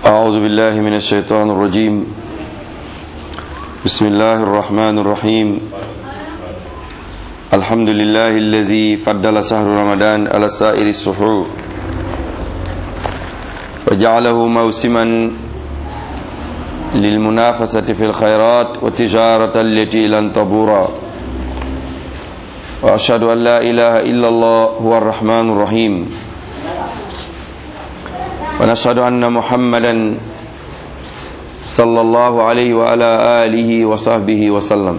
أعوذ بالله من الشيطان الرجيم بسم الله الرحمن الرحيم الحمد لله الذي فضل شهر رمضان على سائر السحور وجعله موسما للمنافسة في الخيرات والتجارة التي لن تبورا وأشهد أن لا إله إلا الله هو الرحمن الرحيم ونشهد أن محمدا صلى الله عليه وعلى آله وصحبه وسلم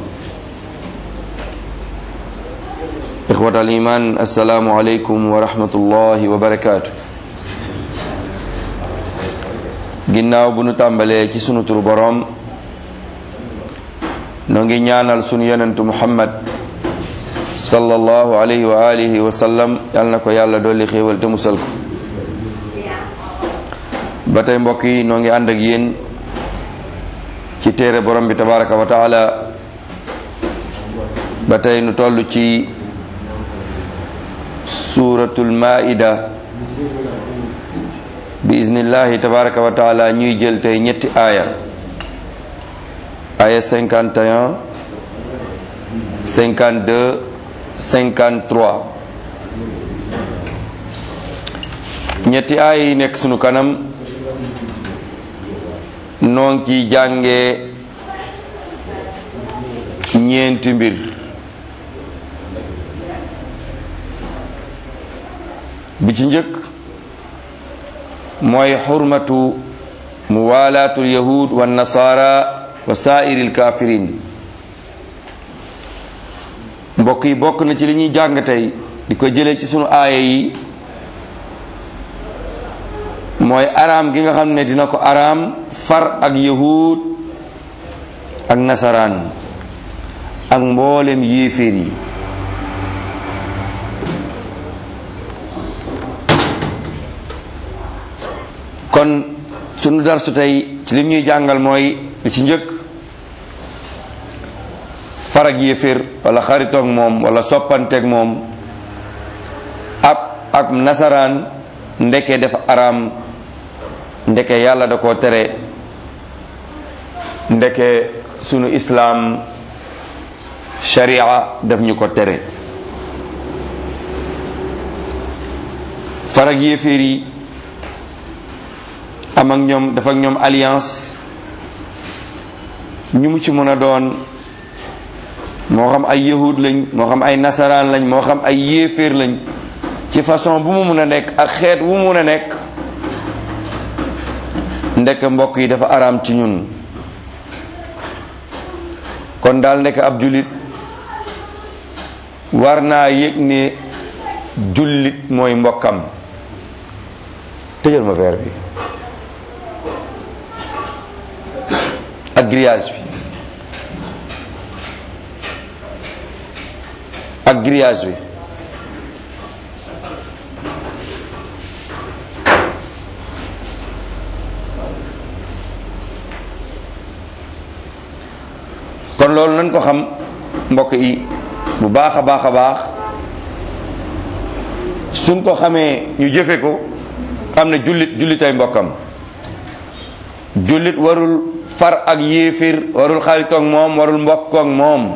إخوة الإيمان السلام عليكم ورحمة الله وبركاته ginnaaw bu nu tàmbalee ci sunu turu boroom noo ngi ñaanal sunu yonentu muhammad sallallahu alayhi wa alihi wa sallam yal na ko yàlla dolli xéewal te musal ko ba tey mbokk yi noo ngi ànd ak yéen ci téere borom bi tabaraka wa taala ba tey nu toll ci suuratul maida bi iznillahi tabaraka wa taala ñuy jël tey ñetti aaya aaya 51 52 53 ñetti aaya yi nekk sunu kanam noo ngi ciy jànge ñeenti mbir bi ci njëkk mooy xurmatu muwalaatu lyahud wa nasara wa saairi lkafirin mbokk yi bokk na ci li ñuy jàng tey di ko jëlee ci sunu aaya yi mooy araam gi nga xam ne dina ko araam far ak yahud ak nasaraan ak mboolem yéeféer yi kon sunu darsu tey ci lim ñuy jàngal mooy lu ci njëkk far ak yéeféer wala xaritoog moom wala soppanteeg moom ab ak nasaraan ndeke dafa araam ndeke yàlla da koo tere ndeke sunu islaam sharia daf ñu ko tere farag yéeféer yi am ak ñoom dafa ak ñoom alliance ñu mu ci mën a doon moo xam ay yahud lañ moo xam ay nasaraan lañ moo xam ay yéeféer lañ ci façon bu mu mun a nekk ak xeet bu mu mun a nekk ndekk mbokk yi dafa araam ci ñun kon daal nekk ab jullit war naa yëg ne jullit mooy mbokkam tëjal ma verre bi ak grillage bi ak grillage bi kon loolu nañ ko xam mbokk yi bu baax a baax a baax suñ ko xamee ñu jëfe ko xam ne jullit jullitay mbokkam jullit warul far ak yéefir warul xaritoog moom warul mbokkoog moom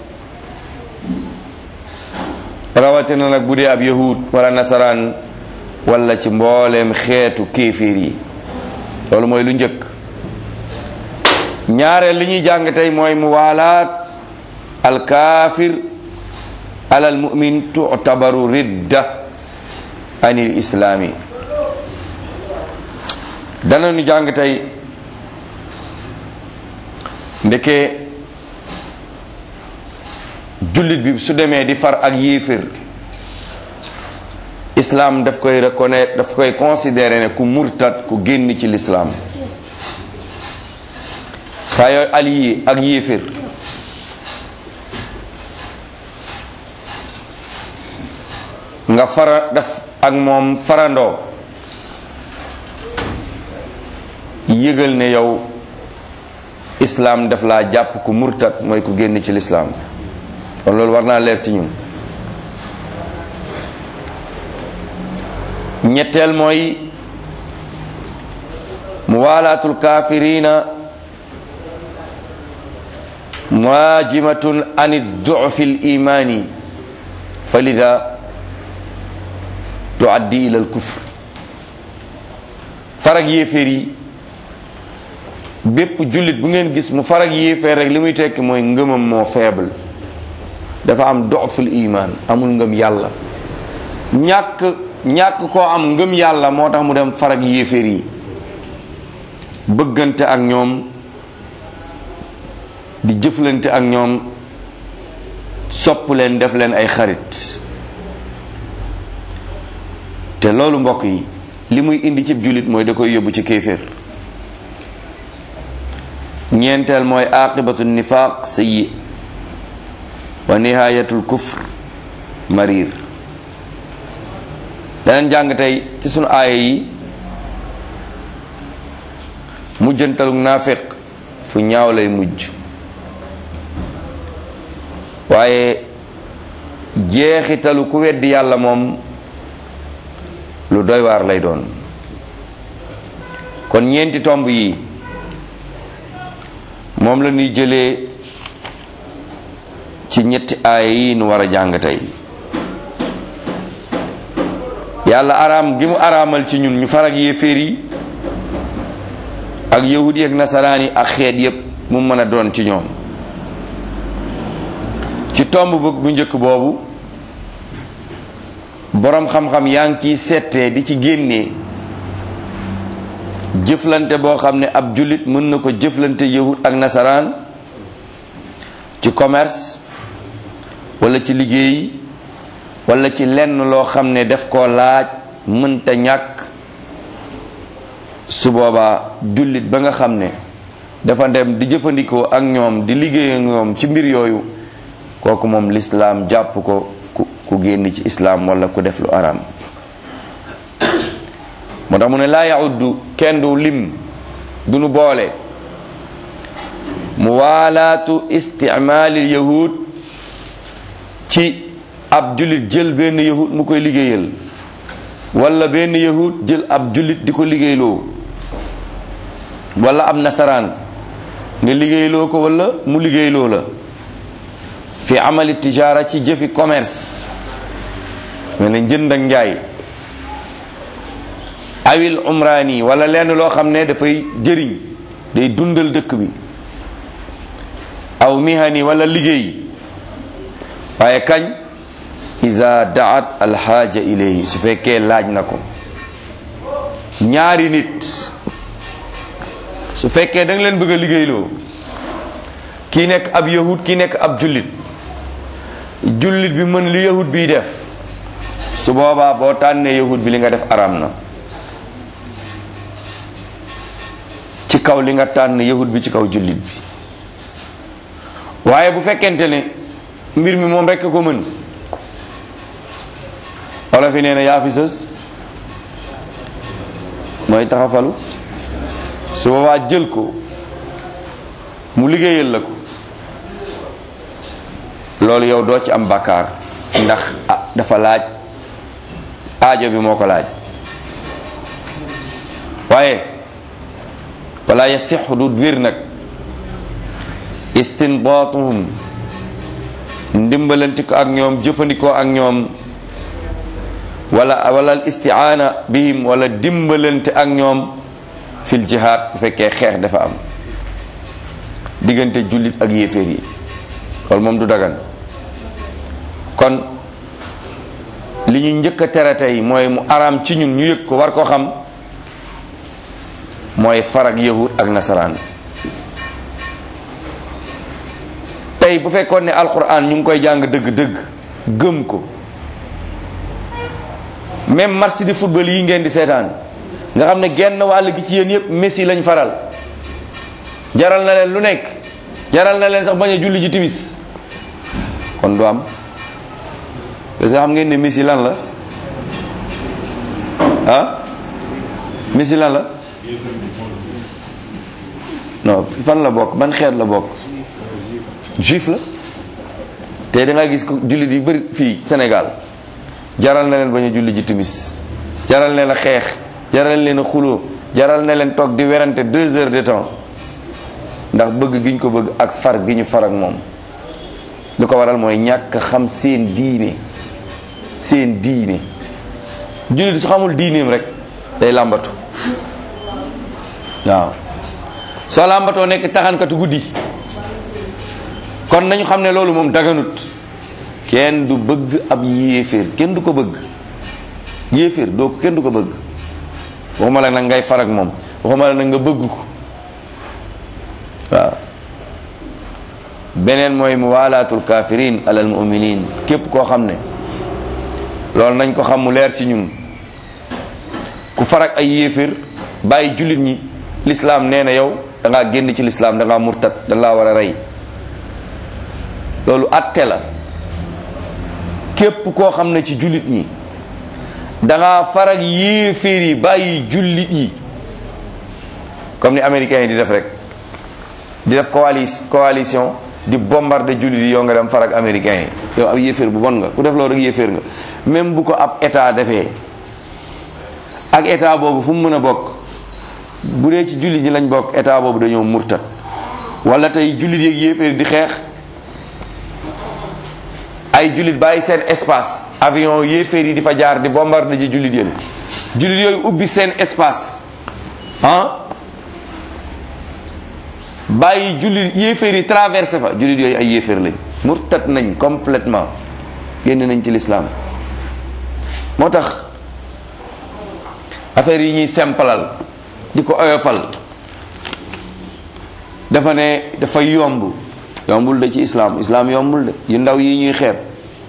rawatina nag bu dee ab yahud wala nasaraan wala ci mbooleem xeetu kéefir yi loolu mooy lu njëkk ñaareel li ñuy jàng tey mooy muwaalaat alkaafir alal mu'min tu'tabaru ridda anil islaami danañu jàng tey ndeke jullit bi su demee di far ak yéefér islam daf koy reconnaître daf koy considérer ne ku murtad ku génn ci l'islam saa yooy allié ak yéefér nga fara daf ak moom farandoo yëgal ne yow islam daf laa jàpp ku murtad mooy ku génn ci lislaam kon loolu war naa leer ci ñun ñetteel mooy muwalaatul kaafirina muajimatun an dufi l imani falida tuaddi ila al kufr farag yéeféer yi bépp jullit bu ngeen gis mu farag yéeféer rek li muy tekki mooy ngëmam moo faible dafa am doful iman amul ngëm yàlla ñàkk ñàkk koo am ngëm yàlla moo tax mu dem farag yéeféer yi bëggante ak ñoom di jëflante ak ñoom sopp leen def leen ay xarit te loolu mbokk yi li muy indi cib jullit mooy da koy yóbbu ci kéeféer ñeenteel mooy aqibatu nifaq sayyi wa nihayatul kufr marir daneen jàng tey ci sunu aaya yi mujjantalu naafiq fu ñaaw lay mujj waaye jeexitalu ku weddi yàlla moom lu doy waar lay doon kon ñeenti tomb yi moom la ñuy jëlee ci ñetti aaya yi nu war a jàng tey yàlla araam gi mu araamal ci ñun ñu farag yéeféer yi ak yahud yi ak nasaraan yi ak xeet yépp mu mën a doon ci ñoom ci tomb bëgg bu njëkk boobu boroom xam-xam yaa ngi ciy settee di ci génnee jëflante boo xam ne ab jullit mën na ko jëflante yahud ak nasaraan ci commerce wala ci liggéey wala ci lenn loo xam ne def koo laaj mënta ñàkk su boobaa jullit ba nga xam ne dafa dem di jëfandikoo ak ñoom di liggéey ak ñoom ci mbir yooyu kooku moom lislaam jàpp ko ku ku génn ci islaam wala ku def lu araam moo tax mu ne laa yauddu kenn du lim du nu boole muwaalaatu isticmaalil yahud ci ab jullit jël benn yahud mu koy liggéeyal wala benn yahud jël ab jullit di ko liggéeyloo wala ab nasaraan nga liggéeyloo ko wala mu liggéeyloo la fi amali tijaara ci jëfi commerce mel ne njënd ak njaay awil umraani wala lenn loo xam ne dafay jëriñ day dundal dëkk bi aw mihani wala liggéey waaye kañ iza daat alxaaja ilayhi su fekkee laaj na ko ñaari nit su fekkee da nga leen bëgg a liggéeyloo kii nekk ab yahud kii nekk ab jullit jullit bi mën li yahud biy def su boobaa boo tànnee yahud bi li nga def araam na ci kaw li nga tànn yahud bi ci kaw jullit bi waaye bu fekkente ne mbir mi moom rekk ko mën wala fi nee na yaa fi sës mooy taxafalu su boobaa jël ko mu liggéeyal la ko loolu yow doo ci am bàkkaar ndax ah dafa laaj aajo bi moo ko laaj waaye wala yasixu du wér nag istinbaatuhum ndimbalanti ko ak ñoom jëfandikoo ak ñoom wala wala al istiaana bihim wala dimbalante ak ñoom fil jihaad bu fekkee xeex dafa am diggante jullit ak yéeféer yi loolu moom du dagan kon li ñu njëkk a tere tey mooy mu araam ci ñun ñu yëg ko war ko xam mooy farag yahud ak nasaraan tey bu fekkoon ne alquran ñu ngi koy jàng dëgg-dëgg gëm ko même match di football yi ngeen di seetaan nga xam ne genn wàll gi ci yéen yëpp Messi lañ faral jaral na leen lu nekk jaral na leen sax bañ a julli ji timis kon du am parce que xam ngeen ne Messi lan la ah Messi lan la non fan la bokk ban xeet la bokk juif la te da nga gis ko jullit yu bëri fii Sénégal jaral na leen bañ a julli ji timis jaral leen a xeex jaral leen a xuloo jaral na leen toog di werante deux heures de temps ndax bëgg gi ñu ko bëgg ak far gi ñu far ak moom lu ko waral mooy ñàkk xam seen diine seen diine jullit su xamul diineem rek day làmbatu waaw soo làmbatoo nekk taxankatu guddi kon nañu xam ne loolu moom daganut kenn du bëgg ab yéeféer kenn du ko bëgg yéeféer doo ko kenn du ko bëgg waxuma la nag ngay far ak moom waxuma la nag nga bëgg ko waaw beneen mooy muwalaatul kafirin alal muminin képp koo xam ne loolu nañ ko xam mu leer ci ñun ku farak ay yéeféer bàyyi jullit ñi lislaam nee na yow da ngaa génn ci lislaam da ngaa murtat da laa war a rey loolu atte la képp koo xam ne ci jullit ñi da ngaa farak yéeféer yi bàyyi jullit yi comme ni américains yi di def rek di def coalition coalition di bombarder jullit yi yow nga dem farak américains yi yow ab yéeféer bu bon nga ku def loolu rek yéeféer nga même bu ko ab état defee ak état boobu fu mu mën a bokk bu dee ci jullit ñi lañ bokk état boobu dañoo murtat wala tey jullit yeeg yéeféer di xeex ay jullit bàyyi seen espace avion yéeféer yi di fa jaar di bombarder ji jullit yéen jullit yooyu ubbi seen espace ah bàyyi jullit yéeféer yi traversé fa jullit yooyu ay yéeféer lañ murtat nañ complètement génn nañ ci lislaam moo tax affaire yi ñuy sempalal di ko oyofal dafa ne dafa yomb yombul de ci islam islam yombul de yu ndaw yi ñuy xeeb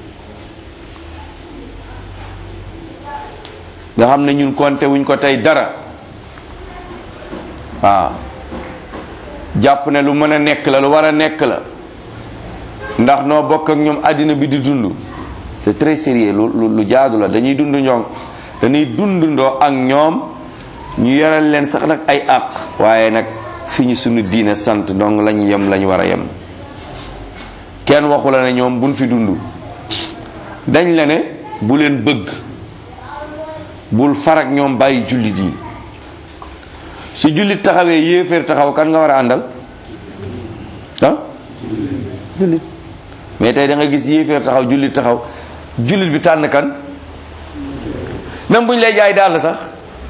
nga xam ne ñun konte wuñ ko tey dara waaw jàpp ne lu mën a nekk la lu war a nekk la ndax noo bokk ak ñoom àddina bi di dund c'est très sérieux lu lu jaadu la dañuy dund ñoom dañuy dundundoo ak ñoom ñu yoral leen sax nag ay àq waaye nag fi ñu sunu diine sant donc lañu yem lañu war a yem kenn waxu la ne ñoom buñ fi dund dañ la ne bu leen bëgg bul farak ñoom bàyyi jullit yi su jullit taxawee yéeféer taxaw kan nga war a àndal ah jullit mais tey da nga gis yéeféer taxaw jullit taxaw jullit bi tànn kan même buñ lay jaay dàll sax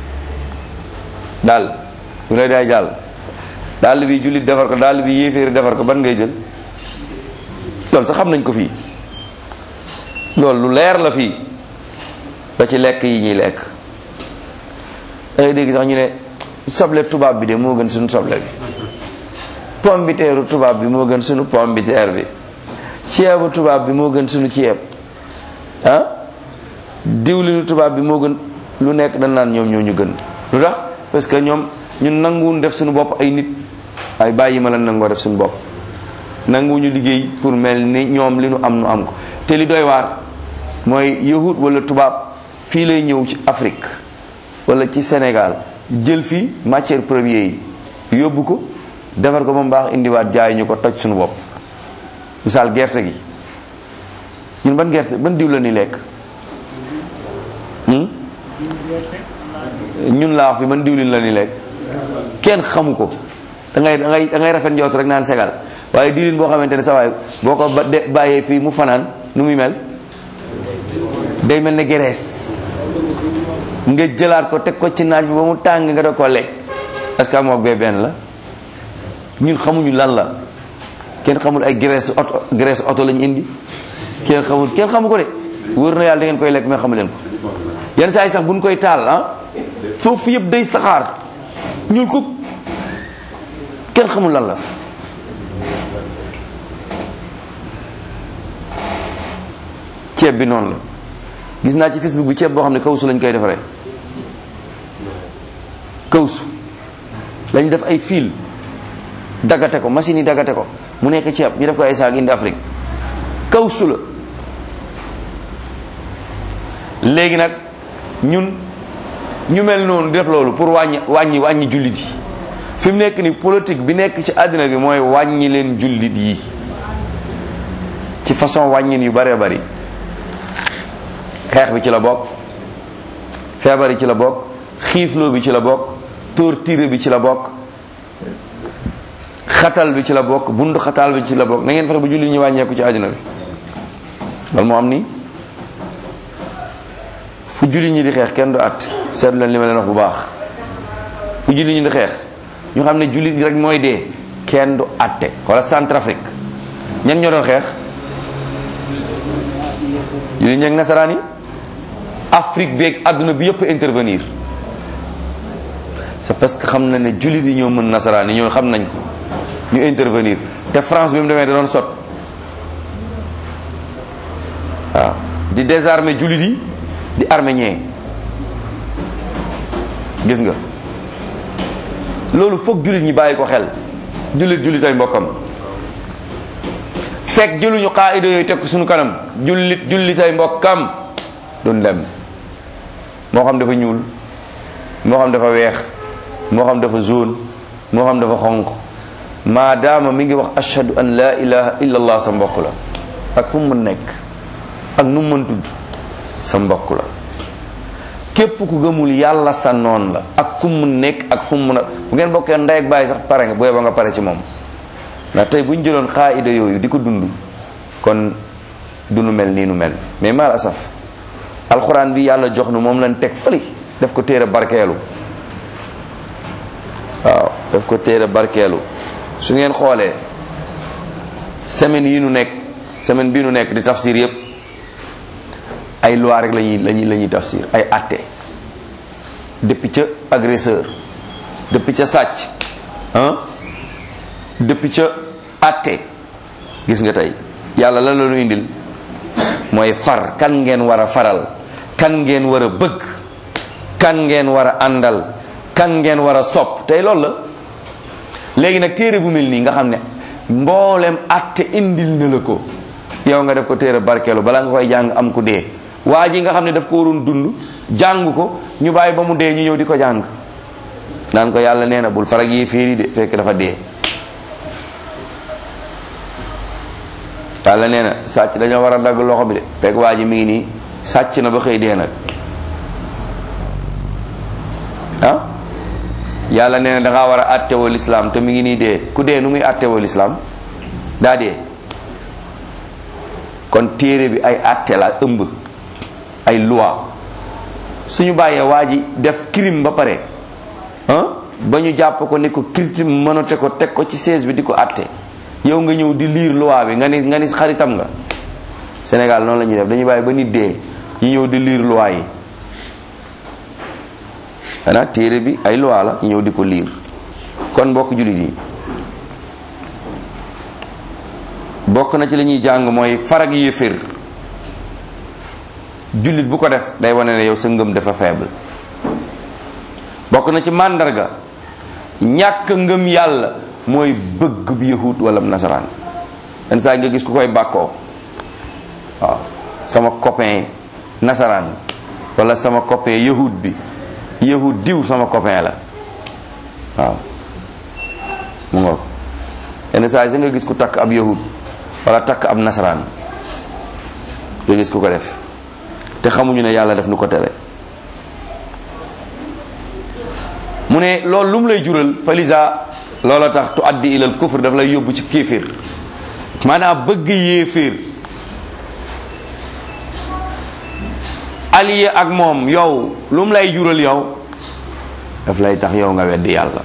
dàll bu lay jaay jàll dàll bi jullit defar ko dàll bi yéeféer defar ko ban ngay jël loolu sax xam nañ ko fii loolu lu leer la fii ba ci lekk yi ñuy lekk dangay dégg sax ñu ne soble tubaab bi de moo gën suñu soble bi pombiteeru tubaab bi moo gën suñu pombiteer bi ceebu tubaab bi moo gën suñu ceeb ah diwlinu tubaab bi moo gën lu nekk dañ naan ñoom ñoo ñu gën lu tax parce que ñoom ñun nanguwuñ def suñu bopp ay nit ay bàyyi ma la nangoo def suñu bopp nanguwuñu liggéey pour mel ni ñoom li nu am nu am ko te li doy waar mooy yahut wala tubaab fii lay ñëw ci Afrique wala ci Sénégal jël fi matière première yi yóbbu ko defar ko ba mu baax indiwaat jaay ñu ko toj suñu bopp misaal gerte gi ñun ban gerte ban diw la ni lekk ñun laa wax fi ban diwlin la ni lekk kenn xamu ko da ngay da ngay da ngay rafet njort rek naan segal waaye diwlin boo xamante ne sa waay boo ko ba de bàyyee fii mu fanaan nu muy mel day mel ne gerees nga jëlaat ko teg ko ci naaj bi ba mu tàng nga da ko lekk est-ce que amoog bee benn la ñun xamuñu lan la kenn xamul ay graisse oto graisse oto lañu indi kenn xamul kenn xamu ko de wóor na yàlla da ngeen koy lekk mais xamu leen ko yenn saa yi sax buñ koy taal ah foofu yëpp day saxaar ñuul ko kenn xamul lan la ceeb bi noonu la gis naa ci Facebook bi ceeb boo xam ne kawsu lañ koy defaree kawsu lañ def ay fil daggate ko machine yi daggate ko mu nekk ceeb ñu def ko ay saag indi Afrique kawsu la léegi nag ñun ñu mel noonu def loolu pour wàññi wàññi wàññi jullit yi fi mu nekk ni politique bi nekk ci àddina bi mooy wàññi leen jullit yi ci façon wàññin yu bëree bëri xeex bi ci la bokk feebar yi ci la bokk xiifloo bi ci la bokk torture bi ci la bokk xatal bi ci la bokk bundu xatal bi ci la bokk na ngeen fexe ba jullit ñi wàññeeku ci àddina bi loolu moo am nii fu jullit ñi di xeex kenn du at seetlu leen li ma leen wax bu baax fu jullit ñi di xeex ñu xam ne jullit rek mooy dee kenn du atte wala Centrafrique ñan ñoo doon xeex jullit ñi ak nasaraan yi Afrique beeg àdduna bi yëpp intervenir c'est parce que xam na ne jullit yi ñoo mën nasaraan yi ñoo xam nañ ko ñu intervenir te France bi mu demee da doon sot waaw di désarmer jullit yi di armée ñee gis nga loolu foog jullit ñi bàyyi ko xel jullit jullit ay mbokkam fekk jëluñu xaayida yooyu teg ko suñu kanam jullit jullit ay mbokkam duñ dem moo xam dafa ñuul moo xam dafa weex moo xam dafa jaune moo xam dafa xonq maadaama mi ngi wax ashhadu an la ilaha illa allah sa mbokk la ak fu mu mën nekk ak nu mu mën tudd sa mbokk la képp ku gëmul yàlla sa noon la ak ku mu nekk ak fu mu mën a bu ngeen bokkee ndey ak bàyyi sax pare nga bu yeboo nga pare ci moom ndax tey bu ñu jëloon xaayida yooyu di ko dund kon du nu mel nii nu mel mais mal asaf alxuraan bi yàlla jox nu moom lañ teg fële def ko téere barkeelu waaw def ko téere barkeelu su ngeen xoolee semaine yi nu nekk semaine bii nu nekk di tafsir yépp ay loi rek lañuy lañuy la ñuy tafsir ay atte depuis ca agresseur depuis ca sàcc ah depuis ca atte gis nga tey yàlla lan la ñu indil mooy far kan ngeen war a faral kan ngeen war a bëgg kan ngeen war a àndal kan ngeen war a sopp tey loolu la léegi nag téere bu mel nii nga xam ne mboolem atte indil na la ko yow nga def ko téere barkeelu balaa nga koy jàng am ku dee waa ji nga xam ne daf ko waroon dund jàng ko ñu bàyyi ba mu dee ñu ñëw di ko jàng naan ko yàlla nee na bul farag yi féeri de fekk dafa dee yàlla nee na sàcc dañoo war a dagg loxo bi de fekk waa ji mi ngi nii sàcc na ba xëy dee nag ah yàlla nee na da ngaa war a attewoo lislaam te mi ngi nii dee ku dee nu muy attewoo lislaam daa dee kon téere bi ay atte la ëmb ay loi suñu bàyyee waa ji def crime ba pare ah ba ñu jàpp ko ne ko crime mënote ko teg ko ci siège bi di ko atte yow nga ñëw di lire loi bi nga ni nga ni xaritam nga Sénégal noonu la ñuy def dañuy bàyyi ba nit dee ñu ñëw di lire loi yi xanaa téere bi ay loi la ñu ñëw di ko lire kon mbokk jullit yi bokk na ci li ñuy jàng mooy farag yéeféer jullit bu ko def day wane ne yow sa ngëm dafa faible bokk na ci màndarga ñàkk ngëm yàlla mooy bëgg bi yahud wala nasaraan yenn saa nga gis ku koy bàkkoo waaw sama copain nasaraan wala sama copain yahud bi yahud diw sama copain la waaw mu ngoog yenn saa yi nga gis ku takk ab yahud wala takk ab nasaraan nga gis ku ko def te xamuñu ne yàlla def nu ko tere mu ne loolu lu mu lay jural falisa loola tax tu addi ilal kufr daf lay yóbbu ci kéeféer maanaam bëgg yéeféer allié ak moom yow lu mu lay jural yow daf lay tax yow nga weddi yàlla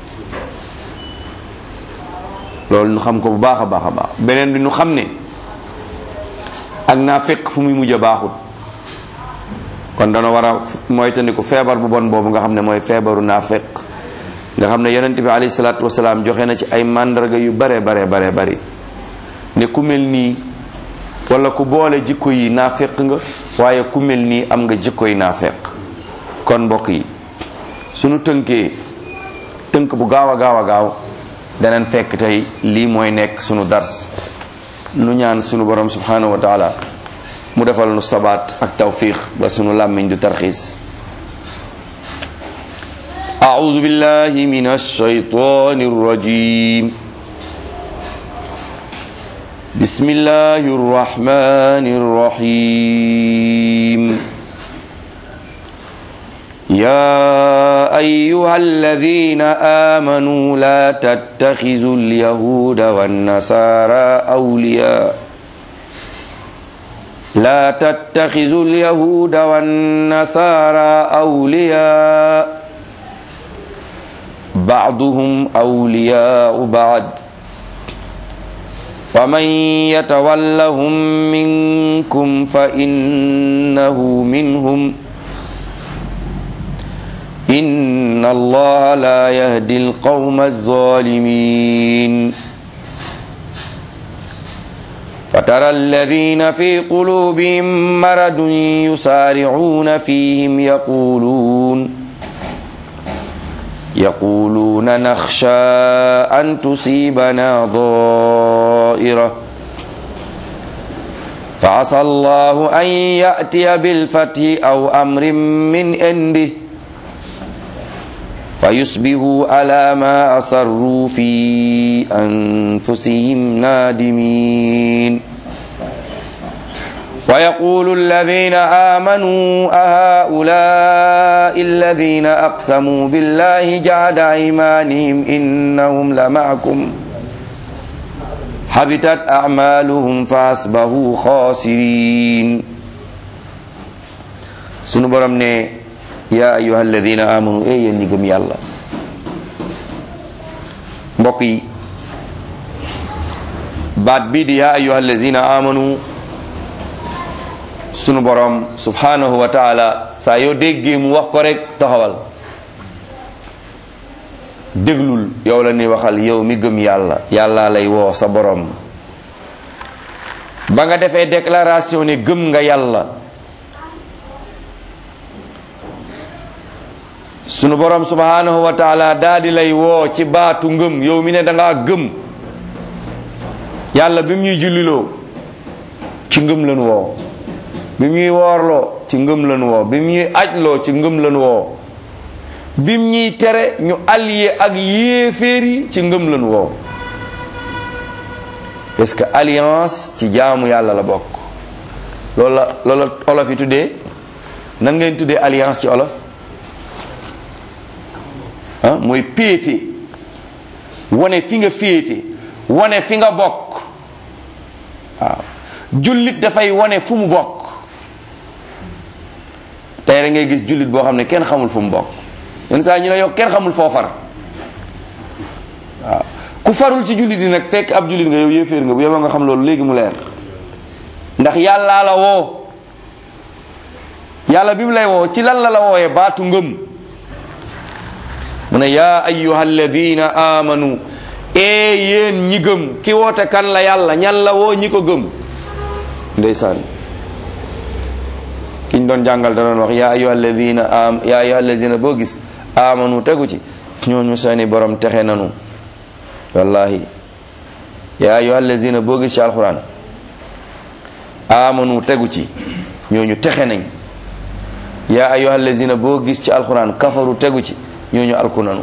loolu nu xam ko bu baax a baax a baax beneen bi nu xam ne ak naa fekk fu muy mujj a baaxut kon dana war a moytandiku feebar bu bon boobu nga xam ne mooy feebaru naafeq nga xam ne yonent bi alayhi salaatu wasalaam joxe na ci ay màndarga yu bare bare bare bari ne ku mel nii wala ku boole jikko yi naafeq nga waaye ku mel nii am nga jikko yi naafeq kon mbokk yi sunu tënkee tënk bu gaaw a gaaw a gaaw danañ fekk tey lii mooy nekk sunu dars nu ñaan sunu borom subhanahu wa taala mu defal nu sabaat ak tawfiq ba sunu làmmiñ du tarxiis أعوذ بالله من الشيطان الرجيم بسم الله الرحمن الرحيم يا أيها الذين آمنوا لا تتخذوا اليهود والنصارى أولياء لا تتخذوا اليهود والنصارى أولياء بعضهم أولياء بعض ومن يتولهم منكم فإنه منهم إن الله لا يهدي القوم الظالمين فترى الذين في قلوبهم مرض يسارعون فيهم يقولون يقولون نخشى أن تصيبنا ضائرة فعسى الله أن يأتي بالفتح أو أمر من عنده فيصبحوا على ما أصروا في أنفسهم نادمين ويقول الذين آمنوا أهؤلاء الذين أقسموا بالله جعد أيمانهم إنهم لمعكم حبطت أعمالهم فأصبحوا خاسرين سنبرم ne yaa ayuha alladina amanu e yéen ñi gëm yàlla mbokk yi baat bii di yaa ayuha alladina amanu sunu borom subhanahu wa taala saa yoo déggee mu wax ko rek taxawal déglul yow la ni waxal yow mi gëm yàlla yàlla lay woo sa borom ba nga defee déclaration ne gëm nga yàlla sunu borom subhanahu wa taala daa di lay woo ci baatu ngëm yow mi ne da ngaa gëm yàlla bi mu ñuy julliloo ci ngëm lañu woo bi mu ñuy woorloo ci ngëm lañu woo bi mu ñuy ajloo ci ngëm lañu woo bi mu ñuy tere ñu allié ak yéeféer yi ci ngëm lañu woo parce que alliance ci jaamu yàlla la bokk loolu la loolu la olof yi tuddee nan ngeen tuddee alliance ci olof ah mooy péete wane fi nga féete wane fi nga bokk waaw jullit dafay wane fu mu bokk tey rek ngay gis jullit boo xam ne kenn xamul fu mu bokk yenn saa ñu ne yow kenn xamul foo far waaw ku farul ci jullit yi nag fekk ab jullit nga yow yéeféer nga bu yow nga xam loolu léegi mu leer ndax yàllaa la woo yàlla bi mu lay woo ci lan la la wooyee baatu ngëm mu ne yaa ayyuha alladina amanu ee yéen ñi gëm ki woote kan la yàlla ñan la woo ñi ko gëm ndeysaan kiñ doon jàngal da doon wax yaa ayyuha alladina am yaa ayyuha alladina boo gis amanu tegu ci ñooñu seeni borom texe nanu wallahi yaa ayyuha alladina boo gis ci alquran amanu tegu ci ñooñu texe nañ yaa ayyuha alladina boo gis ci alquran kafaru tegu ci ñooñu alku nanu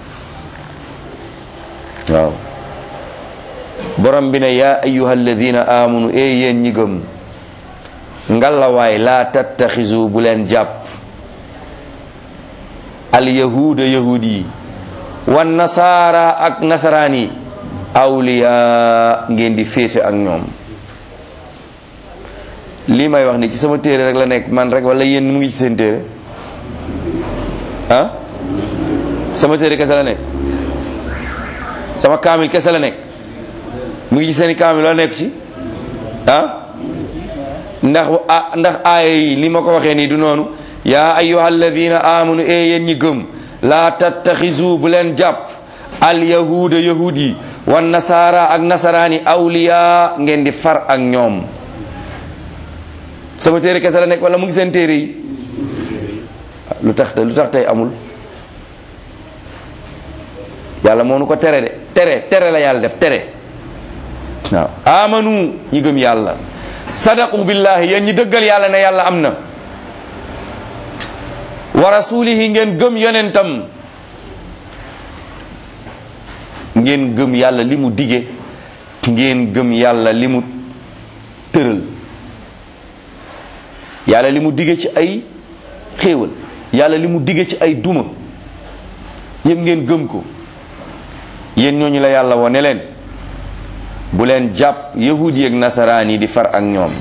waaw borom bi ne yaa ayuha alladina amanu e yéen ñi gëm ngalawaay laa tattaxisu bu leen jàpp al yahuda yahud yi wan nasaara ak nasaraan yi awliya ngeen di féete ak ñoom lii may wax ni ci sama téere rek la nekk man rek wala yéen mu ngi ci seen téere ah sama téere kese la nekk sama kaamil kese la nekk mu ngi ci seeni kaamil la nekk ci ah ndax ah ndax aaya yi ni ma ko waxee nii du noonu yaa ayyuha alladina amanu e yéen ñi gëm laa tattaxisu bu leen jàpp al yahuda yahud yi wan nasaara ak nasaraani awliya ngeen di far ak ñoom sama téere kese la nekk wala mu ngi seen téere yi lu tax te lu tax tey amul yàlla moo nu ko tere de tere tere la yàlla def tere waaw amanu ñi gëm yàlla sadaqu billahi yéen ñi dëggal yàlla ne yàlla am na wa rasulihi ngeen gëm yonentam ngeen gëm yàlla li mu dige ngeen gëm yàlla li mu tëral yàlla li mu dige ci ay xéewal yàlla li mu dige ci ay duma yëpp ngeen gëm ko yéen ñooñu la yàlla woo ne leen bu leen jàpp yahud yi ak nasaraan yi di far ak ñoom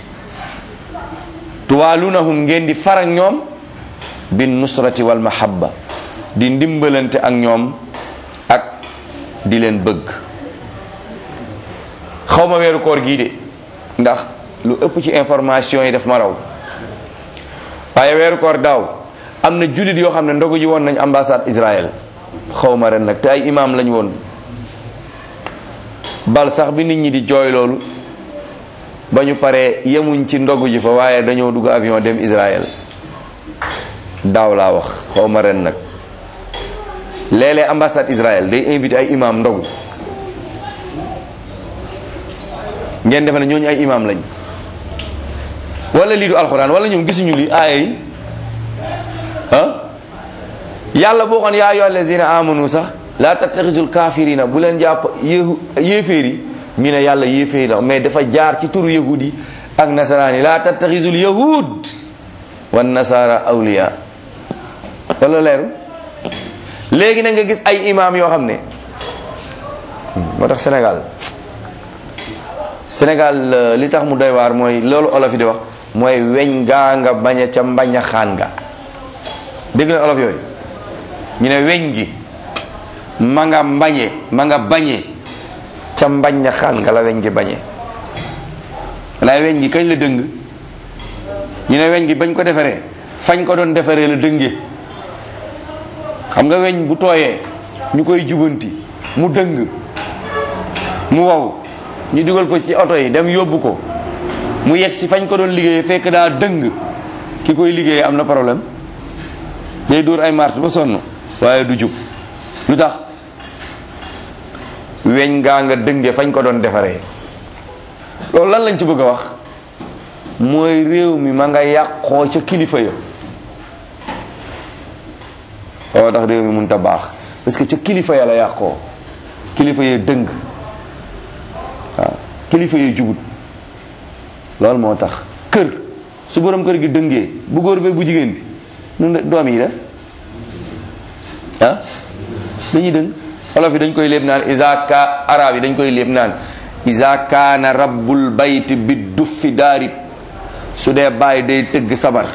tuwaalunahum ngeen di far ak ñoom bin nusrati wal mahabba di ndimbalante ak ñoom ak di leen bëgg xawma weeru koor gii de ndax lu ëpp ci information yi daf ma raw waaye weeru koor daaw am na jullit yoo xam ne ndogu ji woon nañ ambassade Israël xawma ren nag te ay imam lañ woon bal sax bi nit ñi di jooy loolu ba ñu paree yemuñ ci ndogu ji fa waaye dañoo dugg avion dem Israël daaw laa wax xawma ren nag léeg-léeg ambassade Israël day invité ay imam ndogu ngeen defe ne ñooñu ay imam lañ wala lii du alxuraan wala ñoom gisuñu li aaya yi ah yàlla boo xoon yaa ayyuha allazina amanu sax la tattaxisul kafirina bu leen jàpp yéehu yéeféer yi ñu ne yàlla yéeféer la mais dafa jaar ci turu yahud yi ak nasaraan yi la tattaxisul yahud wan nasara awliya wala leeru léegi na nga gis ay imam yoo xam ne moo tax Sénégal Sénégal li tax mu doy waar mooy loolu olof yi di wax mooy weñ gaa nga bañ a ca mbañ a xaan nga dégg na olof yooyu ñu ne weñ gi ma nga mbañe ma nga bañe ca mbañ a xaan nga la weñ gi bañe laay weñ gi kañ la dëng ñu ne weñ gi bañ ko defaree fañ ko doon defaree la dënge xam nga weñ bu tooyee ñu koy jubanti mu dëng mu wow ñu dugal ko ci oto yi dem yóbbu ko mu yegg si fañ ko doon liggéeyee fekk daa dëng ki koy liggéeyee am na problème day dóor ay marte ba sonn waaye du jub lu tax weñ ngaa nga dënge fañ ko doon defaree loolu lan lañ ci bëgg a wax mooy réew mi ma nga yàqoo ca kilifa ya oo tax réew mi mun ta baax parce que ca kilifa ya la yàqoo kilifa ya dëng waaw kilifa ya jubut loolu moo tax kër su borom kër gi dëngee bu góor bee bu jigéen bi nun doom yi def ah dañuy dëng olof yi dañ koy léeb naan isa ka arab yi dañ koy léeb naan isa kaana rabbul bayt bi duffi daarib su dee bàyyi day tëgg sabar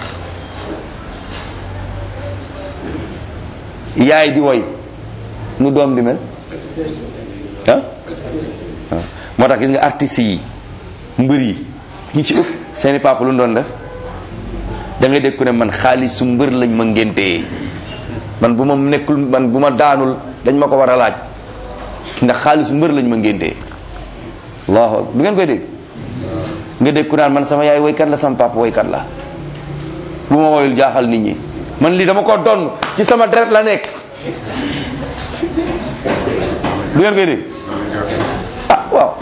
yaay di woy nu doom di mel ah waaw moo tax gis nga artistes yi mbër yi ñi ci ëpp seeni papa lu doon def da ngay dégg ku ne man xaalisu mbër lañ ma ngéntee man bu ma nekkul man bu ma daanul dañ ma ko war a laaj ndax xaalisu mbër lañ ma ngéntee allahu akbar du ngeen koy dégg nga dégg ku naan man sama yaay woykat la sama papa woykat la bu ma woyul jaaxal nit ñi man lii dama ko donn ci sama deret la nekk du ngeen koy dégg ah waaw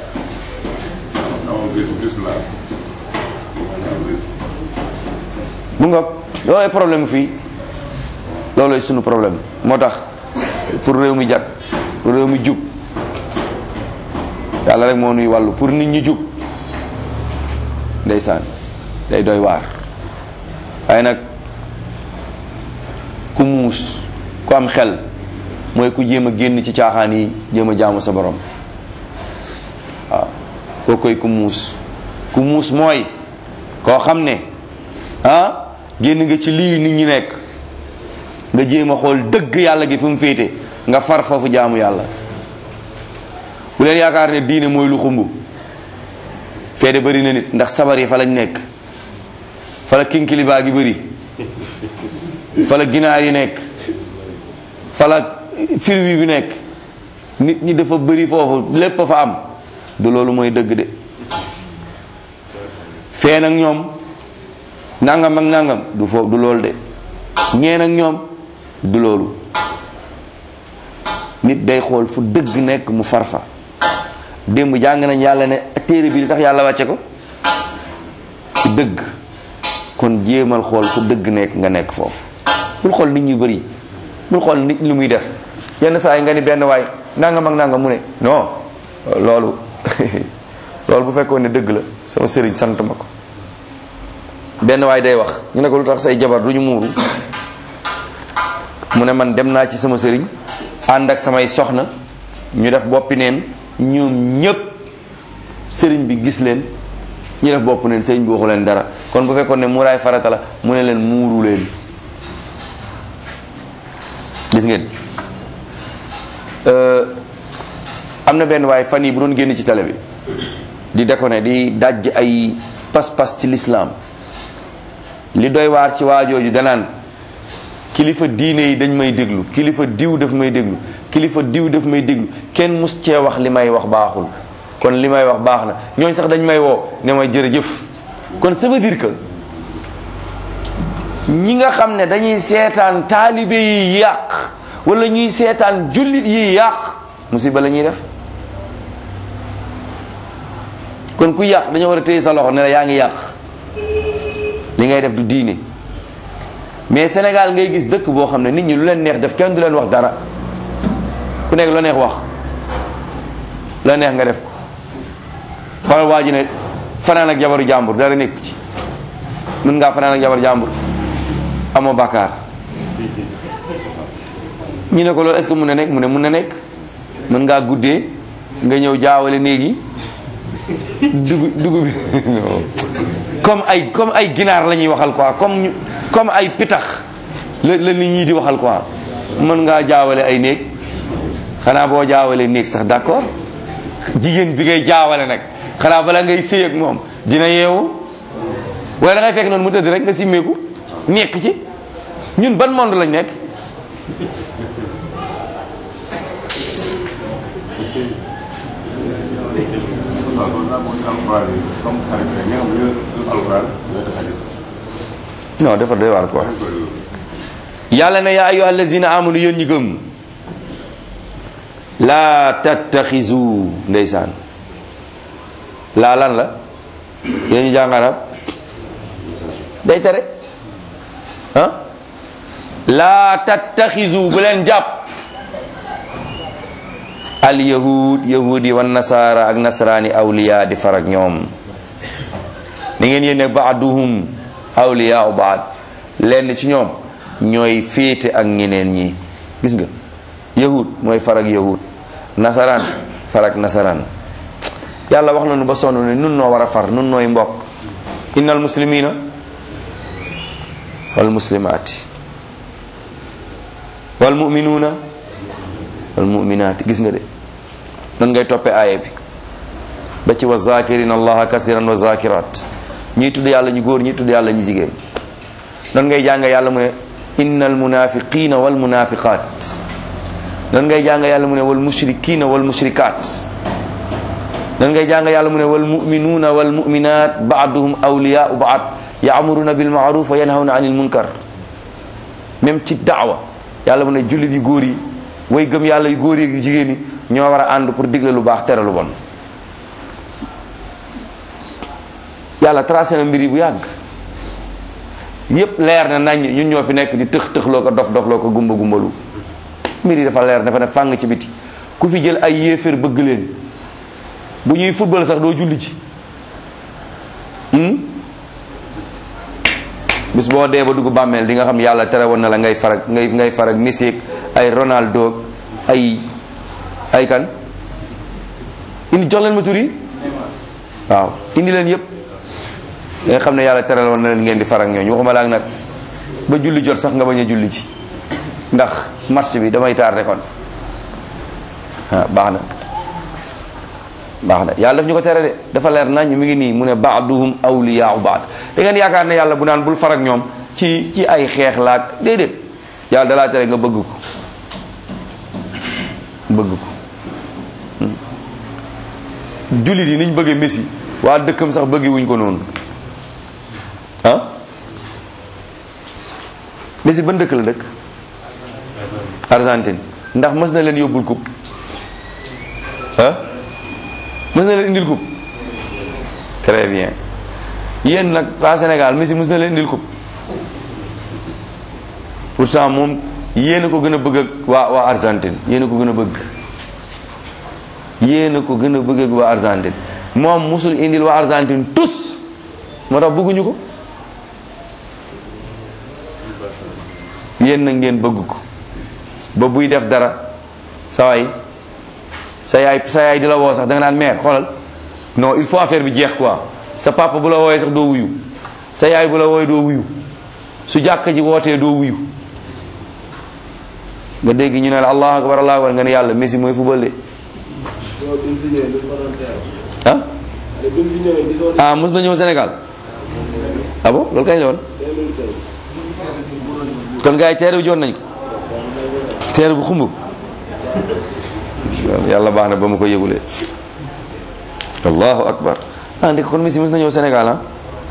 mu nga loolooy problème fii loolooy sunu problème moo tax pour réew mi jag pour réew mi jub yàlla rek moo nuy wàllu pour nit ñi jub ndeysaan day doy waar waaye nag ku muus ku am xel mooy ku jéem a génn ci caaxaan yi jéem a jaamu sa borom waaw koo koy ku muus ku muus mooy koo xam ne ah génn nga ci lii nit ñi nekk nga jéem a xool dëgg yàlla gi fu mu féete nga far foofu jaamu yàlla bu leen yaakaar ne diine mooy lu xumb feede bëri na nit ndax sabar yi fa lañ nekk fa la kinkilibaa gi bëri fa la ginaar yi nekk fa la firwi bi nekk nit ñi dafa bëri foofu lépp fa am du loolu mooy dëgg de fee nag ñoom nangam ak nangam du foofu du loolu de ñeen ak ñoom du loolu nit day xool fu dëgg nekk mu farfa démb jàng nañ yàlla ne téere bi li tax yàlla wàcce ko dëgg kon jéemal xool fu dëgg nekk nga nekk foofu bul xool nit ñu bëri bul xool nit lu muy def yenn saa yi nga ni benn waay nangam ak nangam mu ne non loolu loolu bu fekkoon ne dëgg la sama sëriñ sant ma ko benn waay day wax ñu ne ko lu tax say jabar du ñu muuru mu ne man dem naa ci sama sëriñ ànd ak samay soxna ñu def boppi neen ñoom ñëpp sëriñ bi gis leen ñu def bopp neen sëriñ bi waxu leen dara kon bu fekkoon ne muuraay farata la mu ne leen muuru leen gis ngeen am na benn waaye fan yi bu doon génn ci télé bi di déconné di dajj ay pas-pas ci lislaam li doy waar ci waajooju danaan kilifa diine yi dañ may déglu kilifa diw daf may déglu kilifa diw daf may déglu kenn mus cee wax li may wax baaxul kon li may wax baax na ñooñ sax dañ may woo ne may jërëjëf kon ça veut dire que ñi nga xam ne dañuy seetaan taalibe yi yàq wala ñuy seetaan jullit yi yàq musiba la ñuy def kon ku yàq dañoo war a téye sa loxo ne la yaa ngi yàq li ngay def du diine mais Sénégal ngay gis dëkk boo xam ne nit ñi lu leen neex def kenn du leen wax dara ku nekk lu neex wax la neex nga def ko xoolal waa ji ne fanaan ak jabaru jàmbur dara nekk ci mën ngaa fanaan ak jabaru jàmbur amoo bàkkaar ñu ne ko loolu est-ce que mun na nekk mu ne mun na nekk mën ngaa guddee nga ñëw jaawale néegi dugub dugub bi comme ay comme ay ginaar la ñuy waxal quoi comme ñu comme ay pitax la la nit ñi di waxal quoi mën ngaa jaawale ay néeg xanaa boo jaawale néeg sax d'accord jigéen bi ngay jaawale nag xanaa bala ngay sëy ak moom dina yeewu wala da ngay fekk noonu mu tëdd rek nga simmeeku nekk ci ñun ban monde lañ nekk non dafa doy waar quoi yàlla na yaa ayyuha allazina amanu yéen ñi gëm laa tattaxizu ndeysaan laa lan la yéen ñu jàng arab day tere ah laa tattaxizu bu leen jàpp al yahud yahudi wan nasara ak nasaraani awliya di farag ñoom ni ngeen yéen ne baaduhum awliya baad lenn ci ñoom ñooy féete ak ñeneen ñi gis nga yahud mooy farag yahud nasaraan farag nasaraan yàlla wax nañu ba sonn ne nun noo war a far nun nooy mbokk innal muslimina wal muslimaati wal muminuuna wal muminaati gis nga de nan ngay toppee aaya bi ba ci wa zakirin allaha kasiran wa zakirat ñii tudd yàlla ñu góor ñii tudd yàlla ñu jigéen nan ngay jàng yàlla mu ne innal munafiqina wal munafiqat nan ngay jàng yàlla mu ne wal mushrikina wal mushrikat nan ngay jàng yàlla mu ne wal muminuuna wal muminat baaduhum awliyaau baad yaamuruna bil maaruf wa yanhawna anil munkar même ci daawa yàlla mu ne jullit yu góor yi way gëm yàlla yu góor yi yu jigéen yi ñoo war a ànd pour digle lu baax tere lu bon yàlla tracé na mbir yi bu yàgg yépp leer na nañ ñun ñoo fi nekk di tëx tëxloo ko dof dofloo ko gumba gumbalu mbir yi dafa leer dafa ne fàng ci biti ku fi jël ay yéeféer bëgg leen bu ñuy football sax doo julli ci bis boo dee ba dugg bàmmeel di nga xam yàlla tere woon na la ngay farag ngay ngay farag Messi ay Ronaldo ay ay kan indi jox leen ma tur yi waaw indi leen yëpp nga xam ne yàlla tere woon na leen ngeen di farag ñooñu waxuma la ak nag ba julli jot sax nga bañ a julli ci ndax marché bi damay tardé kon ah baax na baax na yàlla daf ñu ko tere de dafa leer nañ mi ngi nii mu ne baaduhum awliyaau baad da ngeen yaakaar ne yàlla bu naan bul farag ñoom ci ci ay xeex laag déedéet yàlla dalaa tere nga bëgg ko bëgg ko jullit yi niñ bëggee Messi waa dëkkam sax bëggi wuñ ko noonu ah Messi ban dëkk la dëkk Argentine ndax mës na leen yóbbul coupe ah mës na leen indil coupe très bien yéen nag waa Sénégal Messi mës na leen indil coupe pourtant moom yéen a ko gën a bëgg ak waa waa Argentine yéen a ko gën a bëgg yéen a ko gën a bëgg ak waa Argentine moom musul indil waa Argentine tous moo tax bëgguñu ko yéen nag ngeen bëgg ko ba buy def dara sa waay sa yaay sa yaay di la woo sax da nga naan mère xoolal non il faut affaire bi jeex quoi sa papa bu la wooyee sax doo wuyu sa yaay bu la wooyee doo wuyu su jàkk ji wootee doo wuyu nga dégg ñu ne la allahu akbar allahu akbar nga ne yàlla Messi mooy football de ah ah mos na ñëw Sénégal ah bon loolu kañ la woon kon gars yi teere bi joon nañ ko teere bu xumb yàlla baax na ba ma ko yëgulee allahu akbar ah ndek kon Messi mos na ñëw Sénégal ah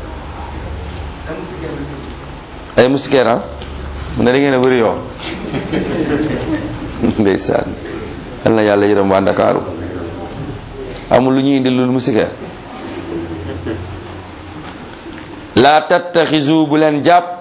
ay musikeer ah mu ne da ngeen a bëri yoo ndeysaan yal na yàlla yërëm waa Ndakaaru amul lu ñuy indi lu musikeer la tattaxisu bu leen jàpp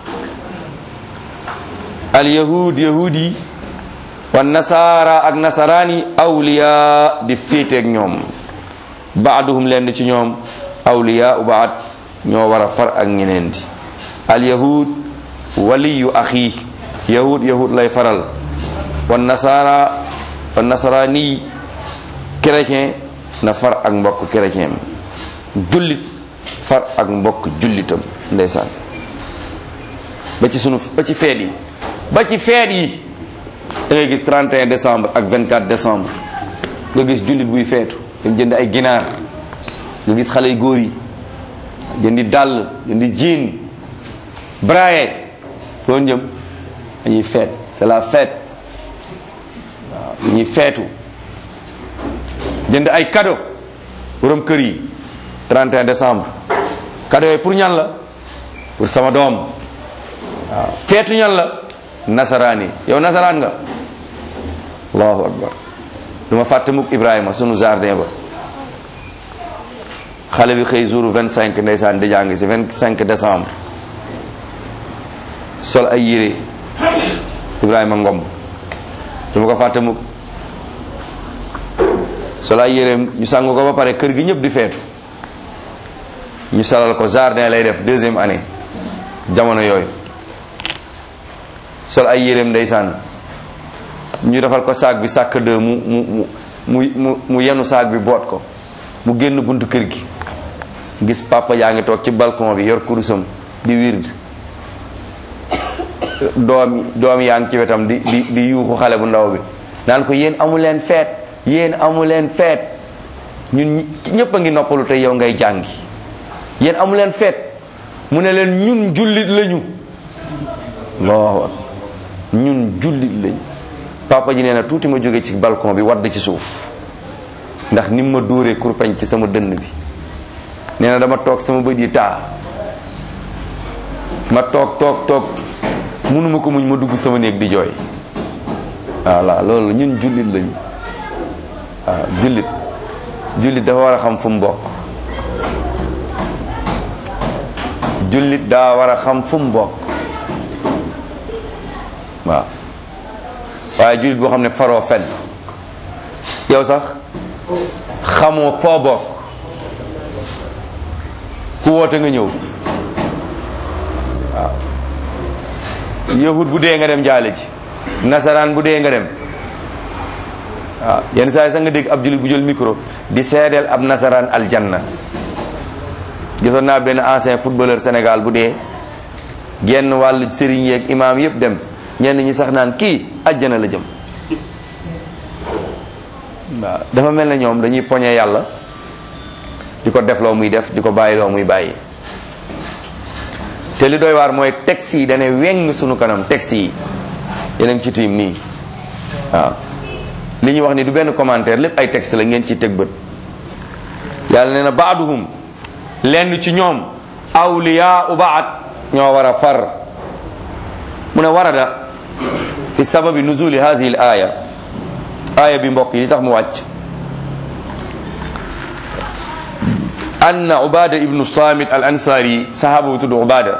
al yahud yahud yi wa nasaara ak nasaraan yi awliya di féeteeg ñoom baaduhum leen ci ñoom awliya u baad ñoo war a far ak ñeneen di al yahud waliyu axi yahud yahud lay faral wa nasaara wa nasaraani chrétien na far ak mbokk chrétien jullit far ak mbokk jullitam ndeysaan ba ci sunu ba ci feet yi ba ci feet yi da ngay gis 31 décembre ak 24 décembre nga gis jullit buy feetu dem jënd ay ginaar nga gis xale yu góor yi jëndi dàll jëndi jiin braye foo jëm dañuy feet c'est la fête waaw dañuy feetu jënd ay cadeau borom kër yi 31 décembre cadeau yooyu pour ñan la pour sama doom waaw feetu ñan la nasaraan yi yow nasaraan nga allahu akbar du ma fàtte mukk Ibrahima sunu jardin ba xale bi xëy jour 25 ndeysaan di jàng si 25 décembre sol ay yére Ibrahima Ngom du ma ko fàtte mukk sol ay yéreem ñu sangu ko ba pare kër gi ñëpp di feetu ñu solal ko jardin lay def deuxième année jamono yooyu sol ay yéreem ndeysaan ñu defal ko saag bi sàkk de mu mu mu mu mu mu yenu saag bi boot ko mu génn buntu kër gi gis papa yaa ngi toog ci balcon bi yor kurusam di wird doom doom yaa ngi ci wetam di di di yuuxu xale bu ndaw bi naan ko yéen amu leen feet yéen amu leen feet ñun ñëpp a ngi noppalu te yow ngay jàngi yéen amu leen feet mu ne leen ñun jullit lañu allahu akbar ñun jullit lañu papa ji nee na tuuti ma jóge ci balcon bi wadd ci suuf ndax ni ma dóoree kurpañ ci sama dënn bi nee na dama toog sama bët yi taa ma toog toog toog mënuma ko muñ ma dugg sama néeg di jooy voilà loolu ñun jullit lañu waaw jullit jullit dafa war a xam fu mu bokk jullit daa war a xam fu mu bokk waaw waaye jullit boo xam ne faroo fen yow sax xamoo foo bokk ku woote nga ñëw waaw yahud bu dee nga dem jaale ji nasaraan bu dee nga dem waaw yenn saa yi sax nga dégg ab jullit bu jël micro di seedeel ab nasaraan aljanna gisoon naa benn ancien footballeur Sénégal bu dee genn wàllu sëriñ yeeg imaam yëpp dem ñenn ñi sax naan kii ajjana la jëm waaw dafa mel ne ñoom dañuy poñe yàlla di ko def loo muy def di ko bàyyi loo muy bàyyi te li doy waar mooy texte yi dane weng sunu kanam texte yi yéen a ngi ci tiim nii waaw li ñuy wax ni du benn commentaire lépp ay texte la ngeen ci teg bët yàlla nee na baaduhum lenn ci ñoom awliyaa u baat ñoo war a far mu ne warada fi sababi nuzuli hadihi l aya aya bi mbokk yi li tax mu wàcc anna ubada ibnu samit al ansari sahaba bu tudd ubada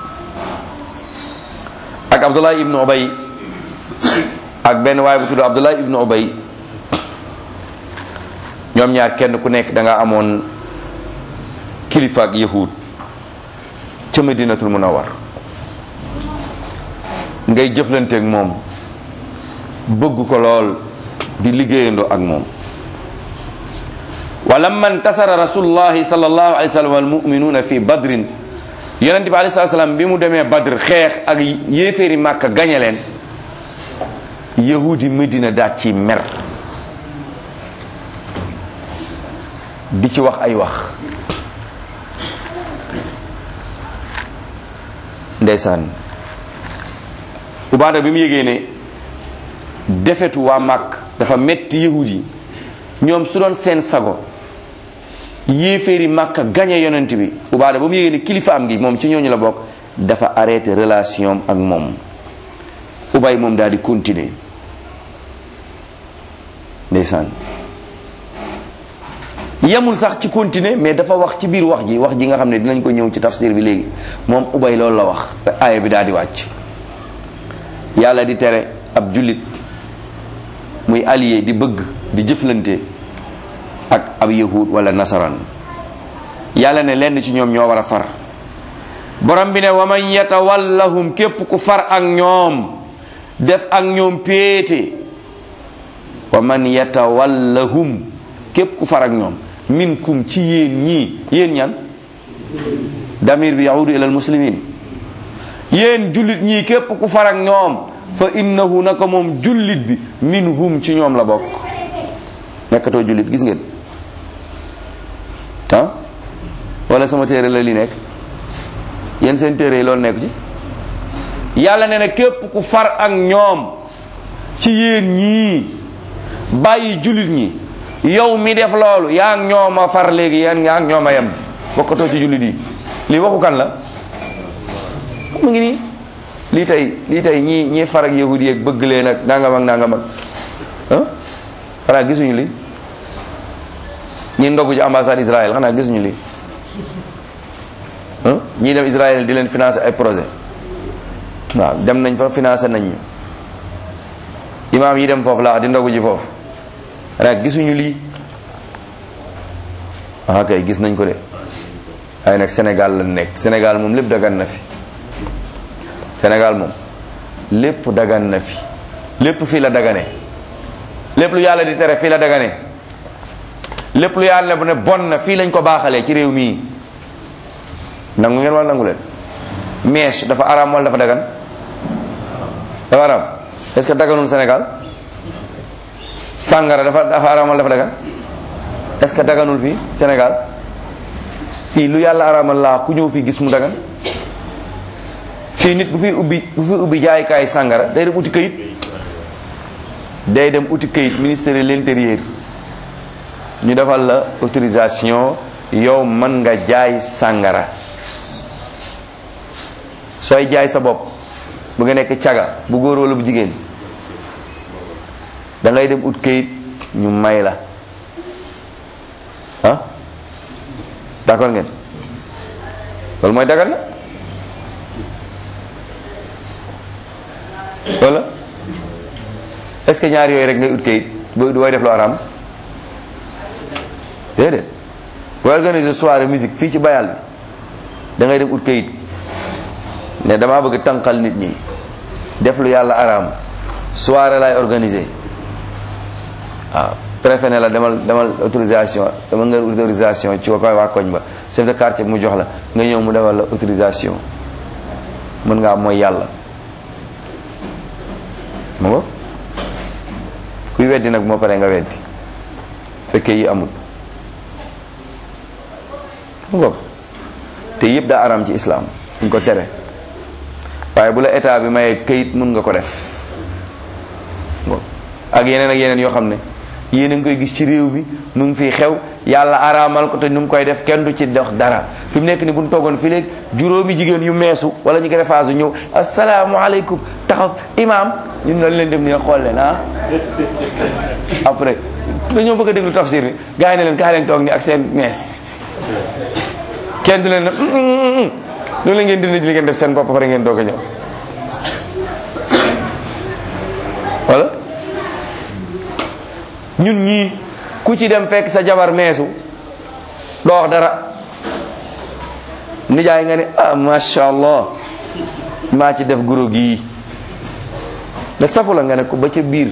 ak abdullah ibnu ubay ak benn waay bu tudd abdullah ibnu ubay ñoom ñaar kenn ku nekk da nga amoon kilifa ak yahud ca madinatul munawar ngay jëflanteeg moom bëgg ko lool di liggéeyandoo ak moom wa lamma intasara rasulullahi sallallahu alayhi wa sallam wal muminuuna fi badrin yonente bi alayhi salaam bi mu demee badr xeex ak yéeféeri màkka gañe leen yahudi medina daat ci mer di ci wax ay wax ndeysaan ubaada bi mu yégee ne defetu waa màkk dafa metti yahud yi ñoom su doon seen sago yéeféeri màkka gañe yonent bi ubaada ba mu yégee ne kilifa am gi moom ci ñooñu la bokk dafa arrêté relation ak moom ubay moom daal di continuer ndeysaan yemul sax ci continuer mais dafa wax ci biir wax ji wax ji nga xam ne dinañ ko ñëw ci tafsir bi léegi moom ubay loolu la wax aaya bi daal di wàcc yàlla di tere ab jullit muy allié di bëgg di jëflante ak ab yahud wala nasaraan yàlla ne lenn ci ñoom ñoo war a far borom bi ne wa man yatawallahum képp ku far ak ñoom def ak ñoom péete wa man yatawallahum képp ku far ak ñoom minkum ci yéen ñii yéen ñan damir bi yahudu ila almuslimin yéen jullit ñii képp ku far ak ñoom fa innahu naka moom jullit bi minhum ci ñoom la bokk nekkatoo jullit gis ngeen ah wala sama téere la li nekk yéen seen téere yi loolu nekk ci yàlla ne na képp ku far ak ñoom ci yéen ñii bàyyi jullit ñi yow mi def loolu yaa ngi ñoom a far léegi yéen yaa ngi ñoom a yem bokkatoo ci jullit yi lii waxu kan la mu ngi nii lii tey lii tey ñii ñii far ak yahudi yeeg bëgg leen ak nangam ak nangam ak ah xanaa gisuñu li ñi ndogu ci ambassade Israël xanaa gisuñu li ah ñii dem Israël di leen financer ay projet waaw dem nañ fa financer nañ ñu imaam yi dem foofu laa di ndogu ji foofu xanaa gisuñu lii ah kay gis nañ ko de waaye nag Sénégal la nekk Sénégal moom lépp dagan na fi Sénégal moom lépp dagan na fi lépp fii la dagane lépp lu yàlla di tere fii la dagane lépp lu yàlla ne bu ne bon na fii lañ ko baaxalee ci réew mii nangu ngeen wala nangu leen mèche dafa araam wala dafa dagan dafa araam est-ce que daganul Sénégal sàngara dafa dafa araam wala dafa dagan est-ce que daganul fii Sénégal fii lu yàlla araamal laa ku ñëw fii gis mu dagan fii nit bu fi ubbi bu fi ubbi jaaykaay sàngara day dem uti këyit day dem uti këyit ministère de l'intérieur ñu defal la autorisation yow mën nga jaay sàngara sooy jaay sa bopp bu nga nekk caga bu góor wala bu jigéen da ngay dem ut këyit ñu may la ah d'accord ngeen loolu mooy dagal na wala est-ce que ñaar yooyu rek ngay ut kayit booy booy def lu araam déedéet booy organiser soirée musique fii ci bayal bi da ngay dem ut kayit ne damaa bëgg tànqal nit ñi def lu yàlla araam soirée lay organiser waaw préfet ne la demal demal autorisation demal nga autorisation ci koy waa koñ ba chef de quartier mu jox la nga ñëw mu defal la autorisation mën ngaa mooy yàlla mu ngo kuy weddi nag moo pare nga weddi fekkee yi amul mu ngo te yëpp daa aram ci islam ñu ko tere waaye bu la état bi mayee kayit mun nga ko def ak yeneen ak yeneen yoo xam ne yéen a ngi koy gis ci réew mi nu ngi fiy xew yàlla araamal ko te nu ngi koy def kenn du ci dox dara fi mu nekk ni bu ñu toogoon fii léegi juróomi jigéen yu meesu wala ñu greffage ñëw asalaamaaleykum taxaw imaam ñun dañ leen dem ni xool leen ah. après dañoo bëgg a déglu tafsir bi gars yi ne leen kaay leen toog ni ak seen mees kenn du leen ne loolu la ngeen dindi li ngeen def seen bopp pare ngeen doog a ñëw wala. ñun ñii ku ci dem fekk sa jabar meesu doo wax dara nijaay nga ne ah masha allah maa ci def guro gii da safu la nga ne ko ba ca biir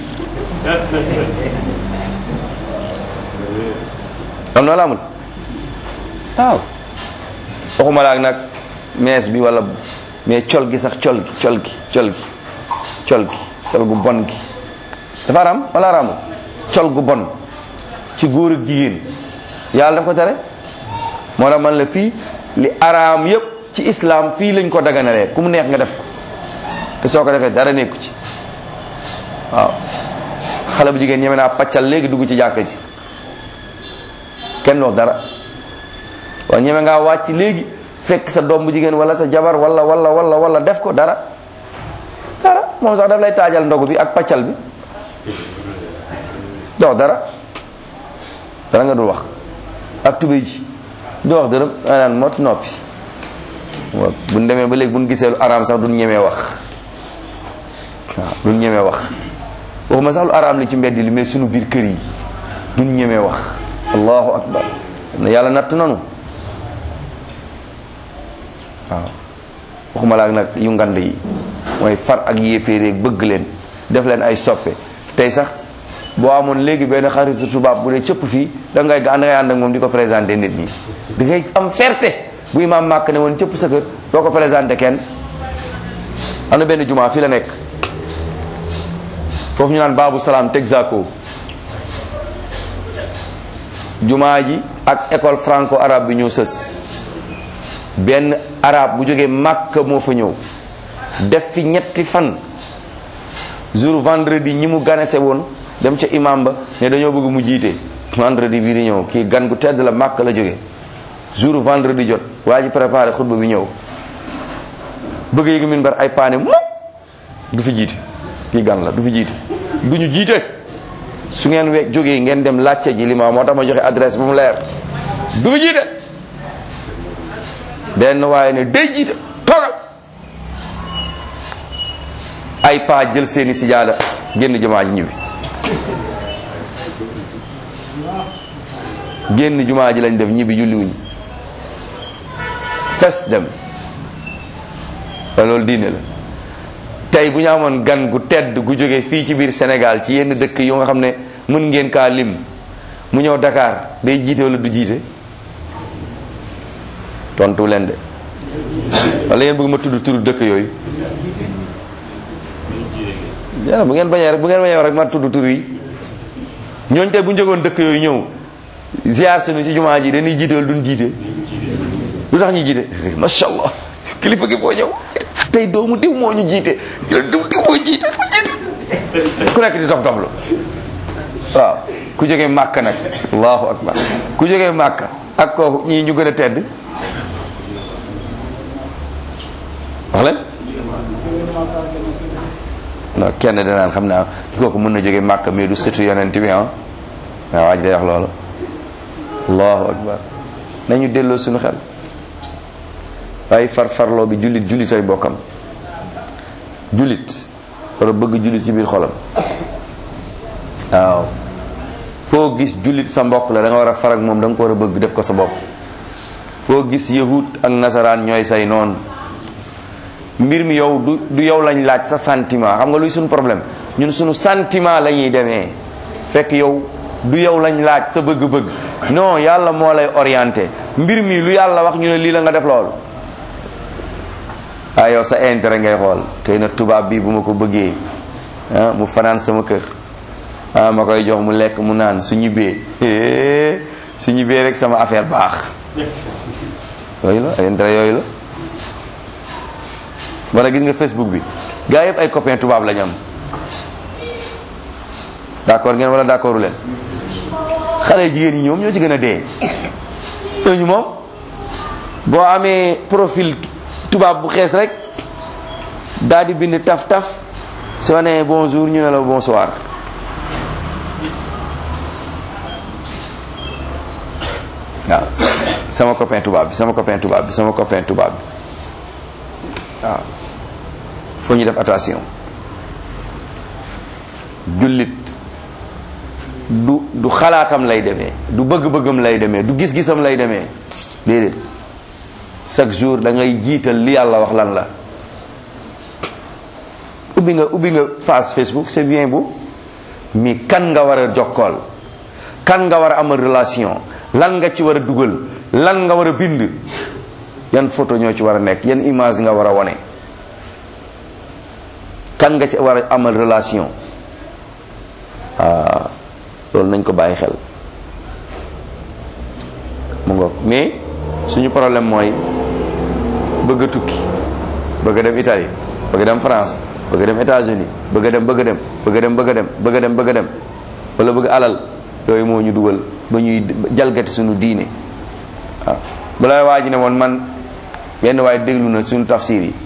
am na la amul waaw waxuma laak nag mees bi wala mais col gi sax col gi col gi col gi col gi col gu bon gi dafa araam wala araamul col gu bon ci góor ak jigéen yàlla daf ko tere moo tax man la fii li araam yépp ci islam fii lañ ko daganalee ku mu neex nga def ko te soo ko defee dara nekku ci waaw xale bu jigéen ñeme naa paccal léegi dugg ci jàkka ji kenn wax dara waaw ñeme ngaa wàcc léegi fekk sa doom bu jigéen wala sa jabar wala wala wala wala def ko dara dara moom sax daf lay taajal ndogu bi ak paccal bi doo wax dara dara nga dul wax ak tubéy ji doo wax dërëm a naan mot noppi waaw buñ demee ba léegi buñ gisee lu araam sax duñ ñemee wax waaw duñ ñemee wax waxuma sax lu araam li ci mbedd li mais sunu biir kër yi duñ ñemee wax allahu akbar na yàlla natt nanu waaw waxuma laak nag yu ngand yi mooy far ak yéeféeréeg bëgg leen def leen ay soppe tey sax boo amoon léegi benn xaritu tubaab bu dee cëpp fii da ngay da ngay ànd ak moom di ko présenté nit ñi da ngay am fierté bu imaam màkk ne woon cëpp sa kër doo ko présenté kenn am na benn jumaa fii la nekk foofu ñu naan baabu salaam Texaco jumaa ji ak école franco arabe bi ñoo sës benn arabe bu jógee màkk moo fa ñëw def fi ñetti fan jour vendredi ñi mu ganese woon dem ca imam ba ne dañoo bëgg mu jiite vendredi bii di ñëw kii gan gu tedd la màkk la jóge jour vendredi jot waa ji préparé xutba bi ñëw bëgg yéegi min bar ay paane mu du fi jiite kii gan la du fi jiite du ñu jiite su ngeen we jógee ngeen dem laajte ji li ma moo tax ma joxe adresse bu mu leer du fi jiite benn waaye ne day jiite toogal ay paa jël seeni sijaada génn jumaa ji ñibbi génn jumaa ji lañ def ñibbi julli wuñ fes dem te loolu diine la tey bu ñu amoon gan gu tedd gu jóge fii ci biir Sénégal ci yenn dëkk yoo nga xam ne mën ngeen kaa lim mu ñëw Dakar day jiite wala du jiite tontu leen de wala yéen bëgg ma tudd turu dëkk yooyu yàlla bu ngeen bañee rek bu ngeen bañee rek ma tudd tur yi ñooñ tey bu ñu jógoon dëkk yooyu ñëw ziar sunu ci jumaa ji dañuy jiite wala duñ jiite lu tax ñuy jiite macha allah kilifa gi boo ñëw tey doomu diw moo ñu jiite diw diw moo jiite ku nekk di dof doflu waaw ku jógee màkk nag allahu akbar ku jógee màkk ak ko ñii ñu gën a tedd wax leen non kenn danaan xam naa kooku mën na jóge màkk mais du sëtu yonent bi ah waaw waaj day wax loolu allahu akbar nañu delloo suñu xel waaye farfarloo bi jullit jullit ay bokkam jullit war a bëgg jullit ci biir xolam waaw foo gis jullit sa mbokk la da nga war a farag moom da nga ko war a bëgg def ko sa bopp foo gis yahud ak nasaraan ñooy say noonu mbir mi yow du du yow lañ laaj sa sentiment xam nga luy suñu problème ñun suñu sentiment la ñuy demee fekk yow du yow lañ laaj sa bëgg-bëgg non yàlla moo lay orienté mbir mi lu yàlla wax ñu ne lii la nga def lool ah yow sa intérêt ngay xool tey na tubaab bi bu ma ko bëggee ah mu fanaan sama kër ah ma koy jox mu lekk mu naan su ñibbee su ñibbee rek sama affaire baax yooyu la ay intérêt yooyu la wala gis nga Facebook bi gaa yëpp ay copain tubaab lañ am d'accord ngeen wala d'accordu leen xale jigéen ñi ñoom ñoo ci gën a dee ñooñu moom boo amee profil tubaab bu xees rek daal di bind taf taf soo nee bonjour ñu ne la bonsoir waaw sama copain tubaab bi sama copain tubaab bi sama copain tubaab bi waaw foo ñu def attention jullit du du xalaatam lay demee du bëgg-bëggam lay demee du gis-gisam lay demee déedéet chaque jour da ngay jiital li yàlla wax lan la ubbi nga ubbi nga page Facebook c'est bien beau mais kan nga war a jokkool kan nga war a amal relation lan nga ci war a dugal lan nga war a bind yan photo ñoo ci war a nekk yan image nga war a wone kan nga ci war a amal relation ah loolu nañ ko bàyyi xel mu ngoog mais suñu problème mooy bëgg a tukki bëgg a dem Italie bëgg a dem France bëgg a dem États-Unis bëgg a dem bëgg a dem bëgg a dem bëgg a dem bëgg a dem bëgg a dem wala bëgg alal yooyu moo ñu dugal ba ñuy jalgati suñu diine waaw bu lay waa ji ne woon man benn waaye déglu na suñu tafsir yi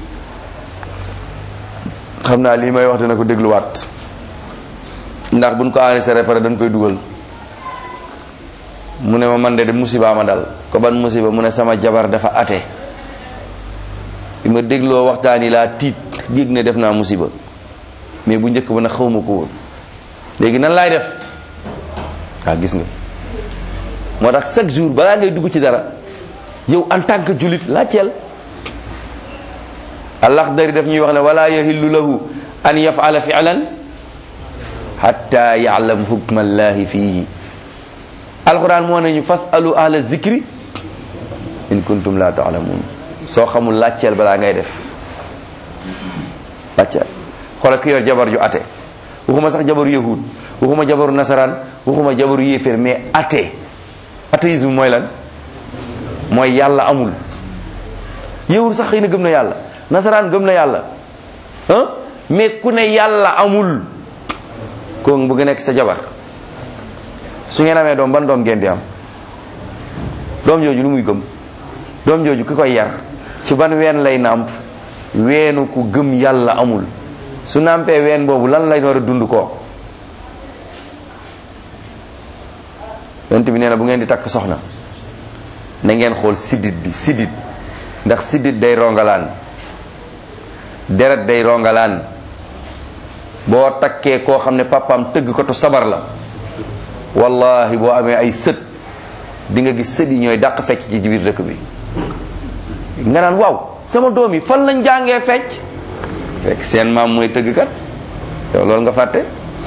xam naa lii may wax dina ko dégluwaat ndax buñ ko enregistré pare dañ koy dugal mu ne ma man de de musiba ma dal ko ban musiba mu ne sama jabar dafa ate bi ma dégloo waxtaan yi laa tiit yëg ne def naa musiba mais bu njëkk ba nag xawma ko woon léegi nan laay def waaw gis nga moo tax chaque jour balaa ngay dugg ci dara yow en tant que jullit laajteel Al-Akhdari daf ñuy wax ne wala yahillu lahu an yaf'ala fi'lan hatta ya'lam hukma allahi fihi alquran moo nañu fasalu ahla zikri in kuntum la ta'lamun soo xamul laajteel balaa ngay def laajteel xoolal ki yor jabar ju ate waxuma sax jabaru yahud waxuma jabaru nasaraan waxuma jabaru yéeféer mais ate athéisme mooy lan mooy yàlla amul yahud sax xëy na gëm na yàlla nasaraan gëm na yàlla ah mais ku ne yàlla amul ko bëgg nekk sa jabar su ngeen amee doom ban doom ngeen di am doom jooju lu muy gëm doom jooju ki koy yar ci ban ween lay nàmp weenu ku gëm yàlla amul su nàmpee ween boobu lan lay war a dund kooku yonent bi nee na bu ngeen di takk soxna na ngeen xool siddit bi siddit ndax siddit day rongalaan deret day rongalaan boo takkee koo xam ne papaam tëgg ko to sabar la wallahi boo amee ay sët di nga gis sët yi ñooy dàq fecc ci biir dëkk bi nga naan waaw sama doom yi fan lañ jàngee fecc fekk seen maam mooy tëgg kat yow loolu nga fàtte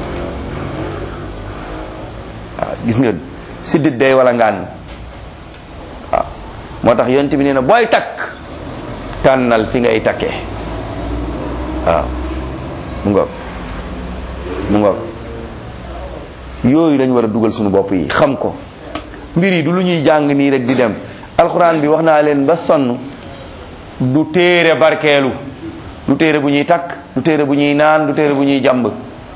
waaw gis nga siddit day wala ngaan waaw moo tax yonent bi nee na booy takk tànnal fi ngay takkee waaw mu ngoog mu ngoog yooyu lañ war a dugal suñu bopp yi xam ko mbir yi du lu ñuy jàng nii rek di dem alxuraan bi wax naa leen ba sonn du téere barkeelu du téere bu ñuy takk du téere bu ñuy naan du téere bu ñuy jàmb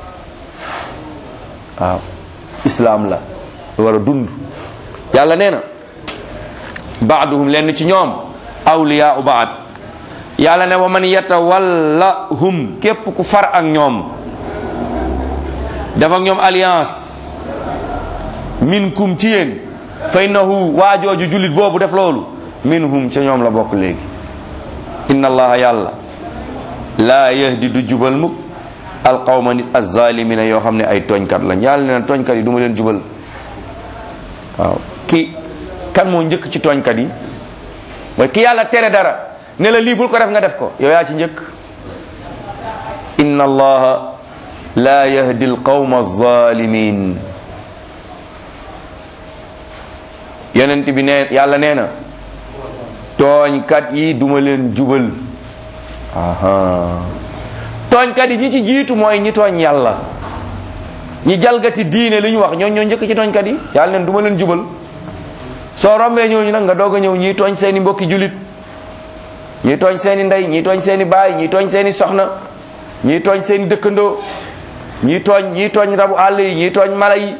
waaw islaam la lu war a dund yàlla nee na baaduhum lenn ci ñoom awliyaa u baad yàlla ne wa man yatawallahum képp ku far ak ñoom dafa ak ñoom alliance minkum ci yéen fa innahu waajooju jullit boobu def loolu minhum ca ñoom la bokk léegi inna allaha yàlla laa yahdi du jubal mukk alqawma nit azzalimina yoo xam ne ay tooñkat lañ yàlla nee na tooñkat yi du ma leen jubal waaw ki kan moo njëkk ci tooñkat yi mooy ki yàlla tere dara ne la lii bul ko def nga def ko yow yaa ci njëkk inna allaha la yahdi alqawma alzalimin yonent bi nee yàlla nee na tooñkat yi duma leen jubal aha tooñkat yi ñi ci jiitu mooy ñi tooñ yàlla ñi jalgati diine li ñu wax ñoo ñoo njëkk ci tooñkat yi yàlla neen duma leen jubal soo rombee ñooñu nag nga doog a ñëw ñii tooñ seeni mbokki julit ñii tooñ seeni ndey ñii tooñ seeni baay ñii tooñ seeni soxna ñii tooñ seeni dëkkandoo ñii tooñ ñii tooñ rabu àll yi ñii tooñ mala yi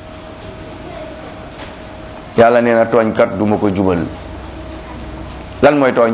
yàlla nee na tooñkat duma ko jubal lan mooy tooñ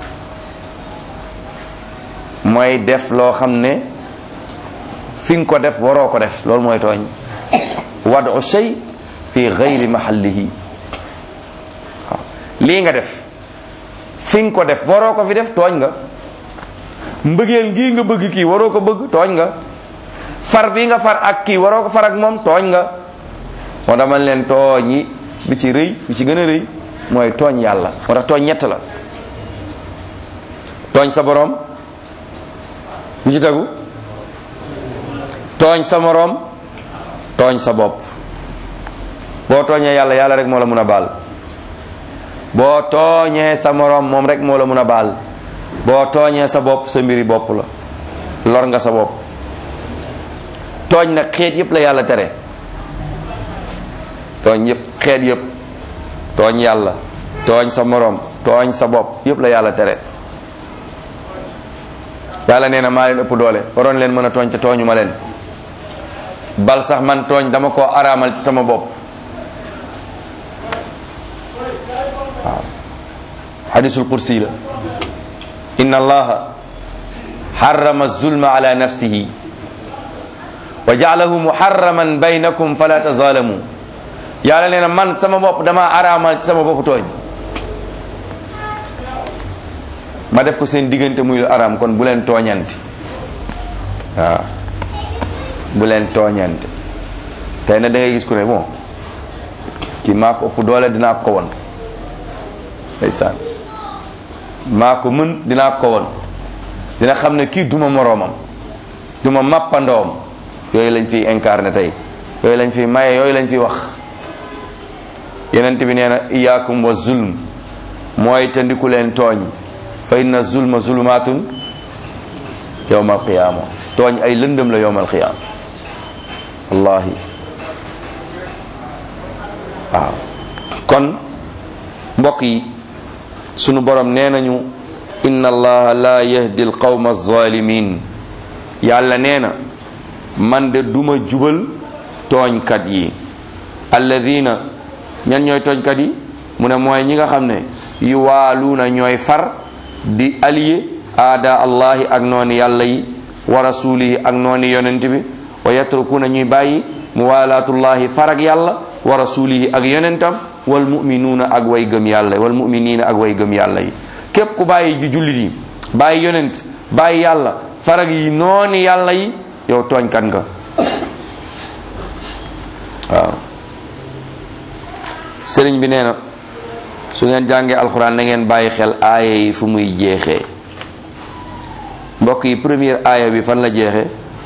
mooy def loo xam ne fi nga ko def waroo ko def loolu mooy tooñ wadu shay fi gayri mahallihi waaw lii nga def fi nga ko def waroo ko fi def tooñ nga mbëggeel ngii nga bëgg kii waroo ko bëgg tooñ nga far bi nga far ak kii waroo ko far ak moom tooñ nga moo tax man leen tooñ yi bi ci rëy bi ci gën a rëy mooy tooñ yàlla moo tax tooñ ñett la tooñ sa boroom bu ci tegu tooñ sa moroom tooñ sa bopp boo tooñee yàlla yàlla rek moo la mun a baal boo tooñee sa moroom moom rek moo la mun a baal boo tooñee sa bopp sa mbiri bopp la lor nga sa bopp tooñ nag xeet yépp la yàlla tere tooñ yépp xeet yépp tooñ yàlla tooñ sa moroom tooñ sa bopp yépp la yàlla tere yàlla nee na maa leen ëpp doole waroon leen mën a tooñ te tooñu ma leen bal sax man tooñ dama koo araamal ci sama bopp waaw hadisul qudsi la inna allaha harrama zulma ala nafsihi wa ja'alahu muharraman baynakum fala tazalamu yàlla nee na man sama bopp dama araamal ci sama bopp tooñ ma def ko seen diggante muy lu araam kon bu leen tooñante waaw bu leen tooñante tey na da ngay gis ku ne bon kii maa ko ëpp doole dinaa ko won ndeysaan maa ko mën dinaa ko won dina xam ne kii duma moroomam duma màppandoom yooyu lañ fiy incarné tey yooyu lañ fiy maye yooyu lañ fiy wax yenent bi nee na iyaakum wa zulm mooy te ndiku leen tooñ fa inna zulma zulumaatun yowma alqiyaama tooñ ay lëndëm la yowma alqiyaama wallahi waaw kon mbokk yi sunu borom nee nañu inna allaha la yahdi alqawma alzalimin yàlla nee na man de duma jubal tooñkat yi alladina ñan ñooy tooñkat yi mu ne mooy ñi nga xam ne yuwaaluuna ñooy far di allié aada allahi ak nooni yàlla yi wa rasulihi ak nooni yonent bi wa yatrukuna ñuy bàyyi muwalaatullahi far ak yàlla wa rasulihi ak yonentam wal muminuuna ak way gëm yàlla wal muminina ak way gëm yàlla yi képp ku bàyyi ji jullit yi bàyyi yonent bàyyi yàlla far ak yi nooni yàlla yi yow tooñkat nga waaw sëriñ bi nee na su ngeen jàngee alxuraan da ngeen bàyyi xel aaya yi fu muy jeexee mbokk yi première aaya bi fan la jeexee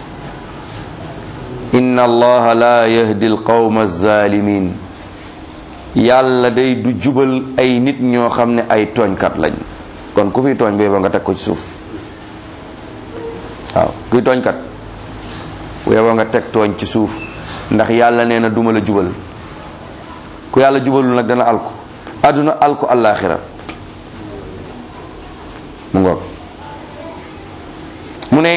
inna allaha la yahdi alqawma alzalimin yàlla day du jubal ay nit ñoo xam ne ay tooñkat lañ kon ku fi tooñ ba nga teg ko ci suuf waaw kuy tooñkat bu yeboo nga teg tooñ ci suuf ndax yàlla nee na duma la jubal ku yàlla jubalul nag dana alku àdduna alku àllaaxira mu ngoog mu ne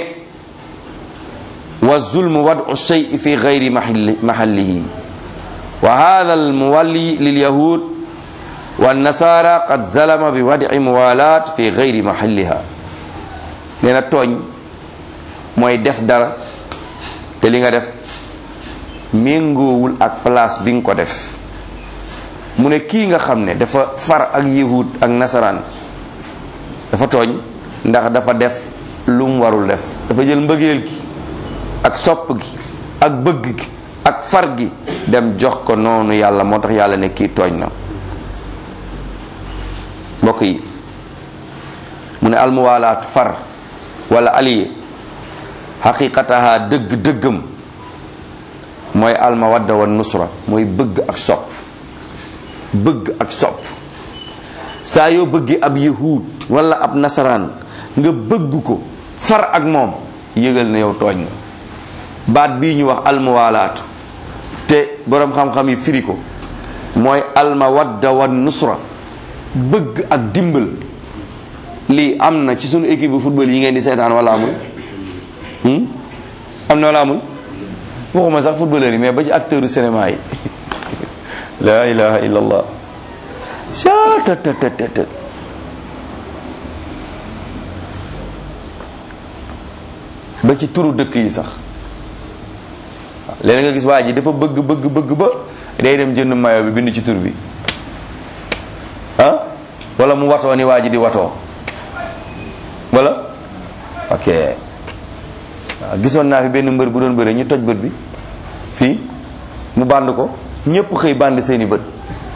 wa zulmu wadu shay fi gayri mahallihi wa hada almuwalli lilyahud wannasara qad zalama bi wadi muwalat fi gayri mahalliha nee na tooñ mooy def dara te li nga def méngoowul ak place bi nga ko def mu ne kii nga xam ne dafa far ak yahud ak nasaraan dafa tooñ ndax dafa def lu mu warul def dafa jël mbëggeel gi ak sopp gi ak bëgg gi ak far gi dem jox ko noonu yàlla moo tax yàlla ne kii tooñ na mbokk yi mu ne almuwaalaat far wala aliye xaqiqataha dëgg dëggam mooy almawadda wa nusra mooy bëgg ak sopp bëgg ak sopp saa yoo bëggi ab yahud wala ab nasaraan nga bëgg ko far ak moom yëgal na yow tooñ nga baat bii ñu wax almuwaalaatu te boroom xam-xam yi firi ko mooy almawadda wa nusra bëgg ak dimbal lii am na ci sunu équipe bu football yi ngeen di seetaan wala amul am na wala amul waxuma sax footballeur yi mais ba ci acteur u cinéma yi la ilaha illa allah catatatata ba ci turu dëkk yi sax léegi nga gis waa ji dafa bëgg bëgg bëgg ba day dem jënd mayo bi bind ci tur bi ah wala mu watoo ni waa ji di watoo wala ok waaw gisoon naa fi benn mbër bu doon bëre ñu toj bët bi fii mu bànd ko ñépp xëy bànd seeni bët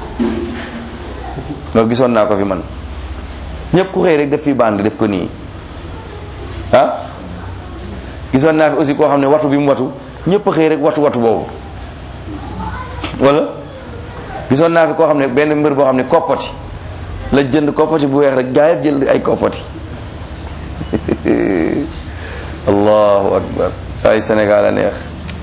loolu gisoon naa ko fi man ñépp ku xëy rek def fi bànd def ko nii ah gisoon naa fi aussi koo xam ne watu bi mu watu ñëpp a xëy rek watu watu boobu wala gisoon naa fi koo xam ne benn mbër boo xam ne koppati la jënd koppati bu weex rek gaa yëpp jël ay koppati allahu akbar ay Sénégal a neex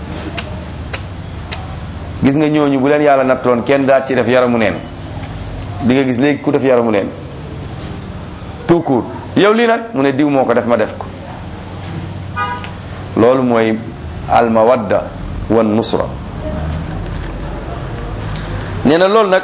gis nga ñooñu bu leen yàlla nattoon kenn daal ci def yaramu neen di nga gis léegi ku def yaramu neen tout court yow lii nag mu ne diw moo ko def ma def ko loolu mooy almawadda wan nusra nee na loolu nag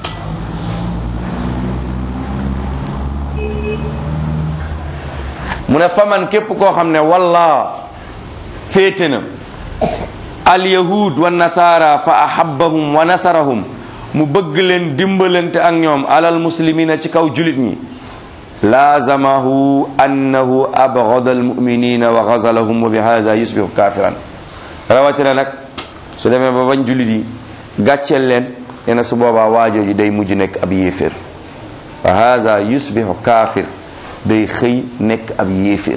mu ne faman képp koo xam ne walla féete na alyahud wa nasara fa ahabbahum wa nasarahum mu bëgg leen dimbalante ak ñoom alal muslimina ci kaw julit ñi laazamahu annahu abgada almuminina wa gazalahum wa bi hada yusbihu kafiran rawatina nag su demee ba bañ julit yi gàcceel leen nee na su boobaa waajooji day mujj nekk ab yéefér wa hada yusbihu kafir day xëy nekk ab yéefér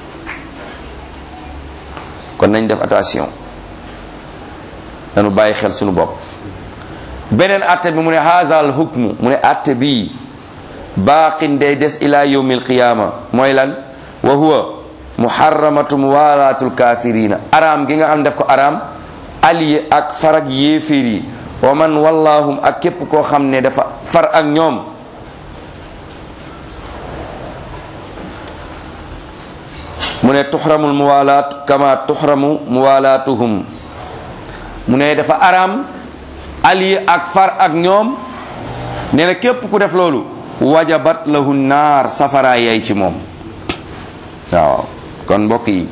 kon nañ def attention nanu bàyyi xel sunu bopp beneen atte bi mu ne hada al hukmu mu ne atte bii baaqin day des ila yawmi alqiyama mooy lan wa huwa muharramatu muwalaatu lkafirina araam gi nga xam def ko araam allié ak farag yéeféer yi wa man wallahum ak képp koo xam ne dafa far ak ñoom mu ne tuxramu muwalaat kama tuxramu muwalaatuhum mu ne dafa araam allié ak far ak ñoom nee na képp ku def loolu wajabat lahu naar safara yay ci moom waaw kon mbokk yi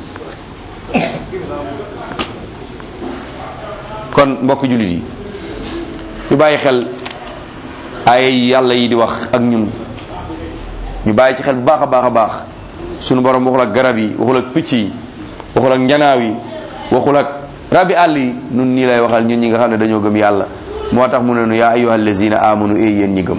kon mbokk jullit yi ñu bàyyi xel ay yàlla yi di wax ak ñun ñu bàyyi ci xel bu baax a baax a baax sunu borom waxul ak garab yi waxul ak picc yi waxul ak njanaaw yi waxul ak rabi àll yi nun nii lay waxal ñun ñi nga xam ne dañoo gëm yàlla moo tax mu ne nu yaa ayyuha allazina amanu ey yéen ñi gëm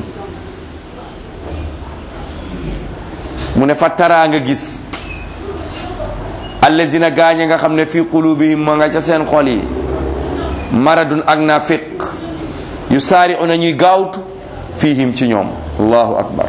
mu ne fa taraa nga gis allazina gaañe nga xam ne fi qulubihim ma nga ca seen xol yi maradun ak nafiq yu saari una ñuy gaawtu fihim ci ñoom allahu akbar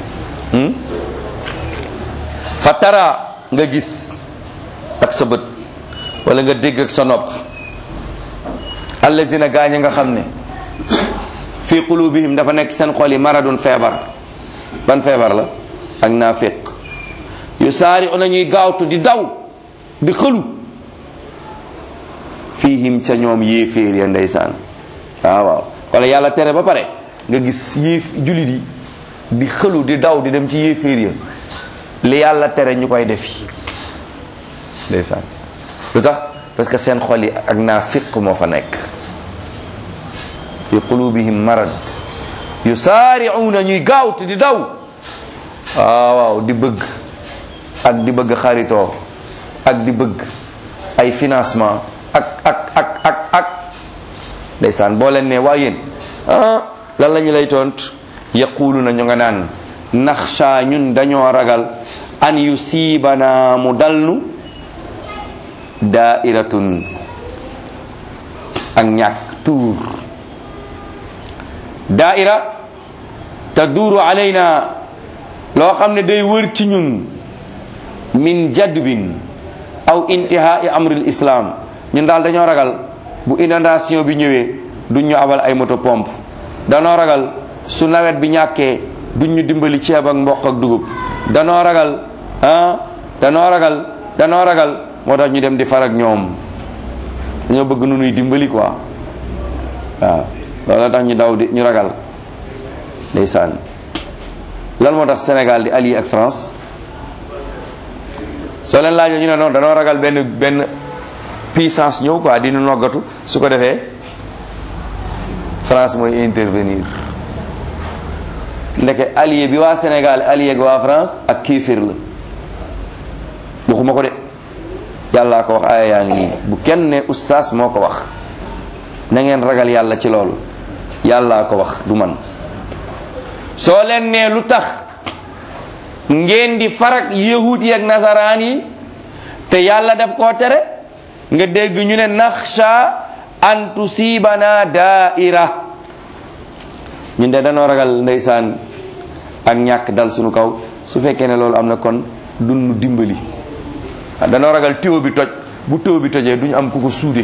fa taraa nga gis ak sa bët wala nga dégg ak sa nopp allazina gaañe nga xam ne fi qulubihim dafa nekk seen xol yi maradun feebar ban feebar la ak naafiq yu saari ona ñuy gaawtu di daw di xëlu fiihim ca ñoom yéeféer ya ndeysaan waaw waaw wala yàlla tere ba pare nga gis yéef julit yi di xëlu di daw di dem ci yéeféer ya li yàlla tere ñu koy defi ndeysaan lu tax parce que seen xol yi ak naafiq moo fa nekk fi qulubihim marad yu saari'uuna ñuy gaawtu di daw waaw waaw di bëgg ak di bëgg xaritoo ak di bëgg ay financement ak ak ak ak ak ndeysaan boo leen ne waa yéen ah lan la ñu lay tont yaqulu na ñu nga naan naxsha ñun dañoo ragal an yusiibana mu dalnu daa'iratun ak ñàkk tuur daa'ira taduuru alayna loo xam ne day wër ci ñun min jadbin aw intihaai amril islam ñun daal dañoo ragal bu inondation bi ñëwee duñ ñu abal ay moto pompe danoo ragal su nawet bi ñàkkee duñ ñu dimbali ceeb ak mboq ak dugub danoo ragal ah danoo ragal danoo ragal moo tax ñu dem di far ak ñoom dañoo bëgg nu nuy dimbali quoi waaw loolu tax ñu daw di ñu ragal ndeysaan lan moo tax Sénégal di allié ak France soo leen laajee ñu ne noonu danoo ragal benn benn puissance ñëw quoi dina noggatu su ko defee France mooy intervenir ndeke allié bi waa Sénégal allié ak waa France ak kéefir la waxuma ko de yàllaa ko wax aaya yaa ngi nii bu kenn ne oustaz moo ko wax na ngeen ragal yàlla ci loolu yàllaa ko wax du man soo leen nee lu tax ngeen di farak yahud yi ak nasaraan yi te yàlla def koo tere nga dégg ñu ne naxsha an tusibana daaira ñun de danoo ragal ndeysaan ak ñàkk dal suñu kaw su fekkee ne loolu am na kon dunu dimbali danoo ragal téo bi toj bu téo bi tojee duñu am ku ko suude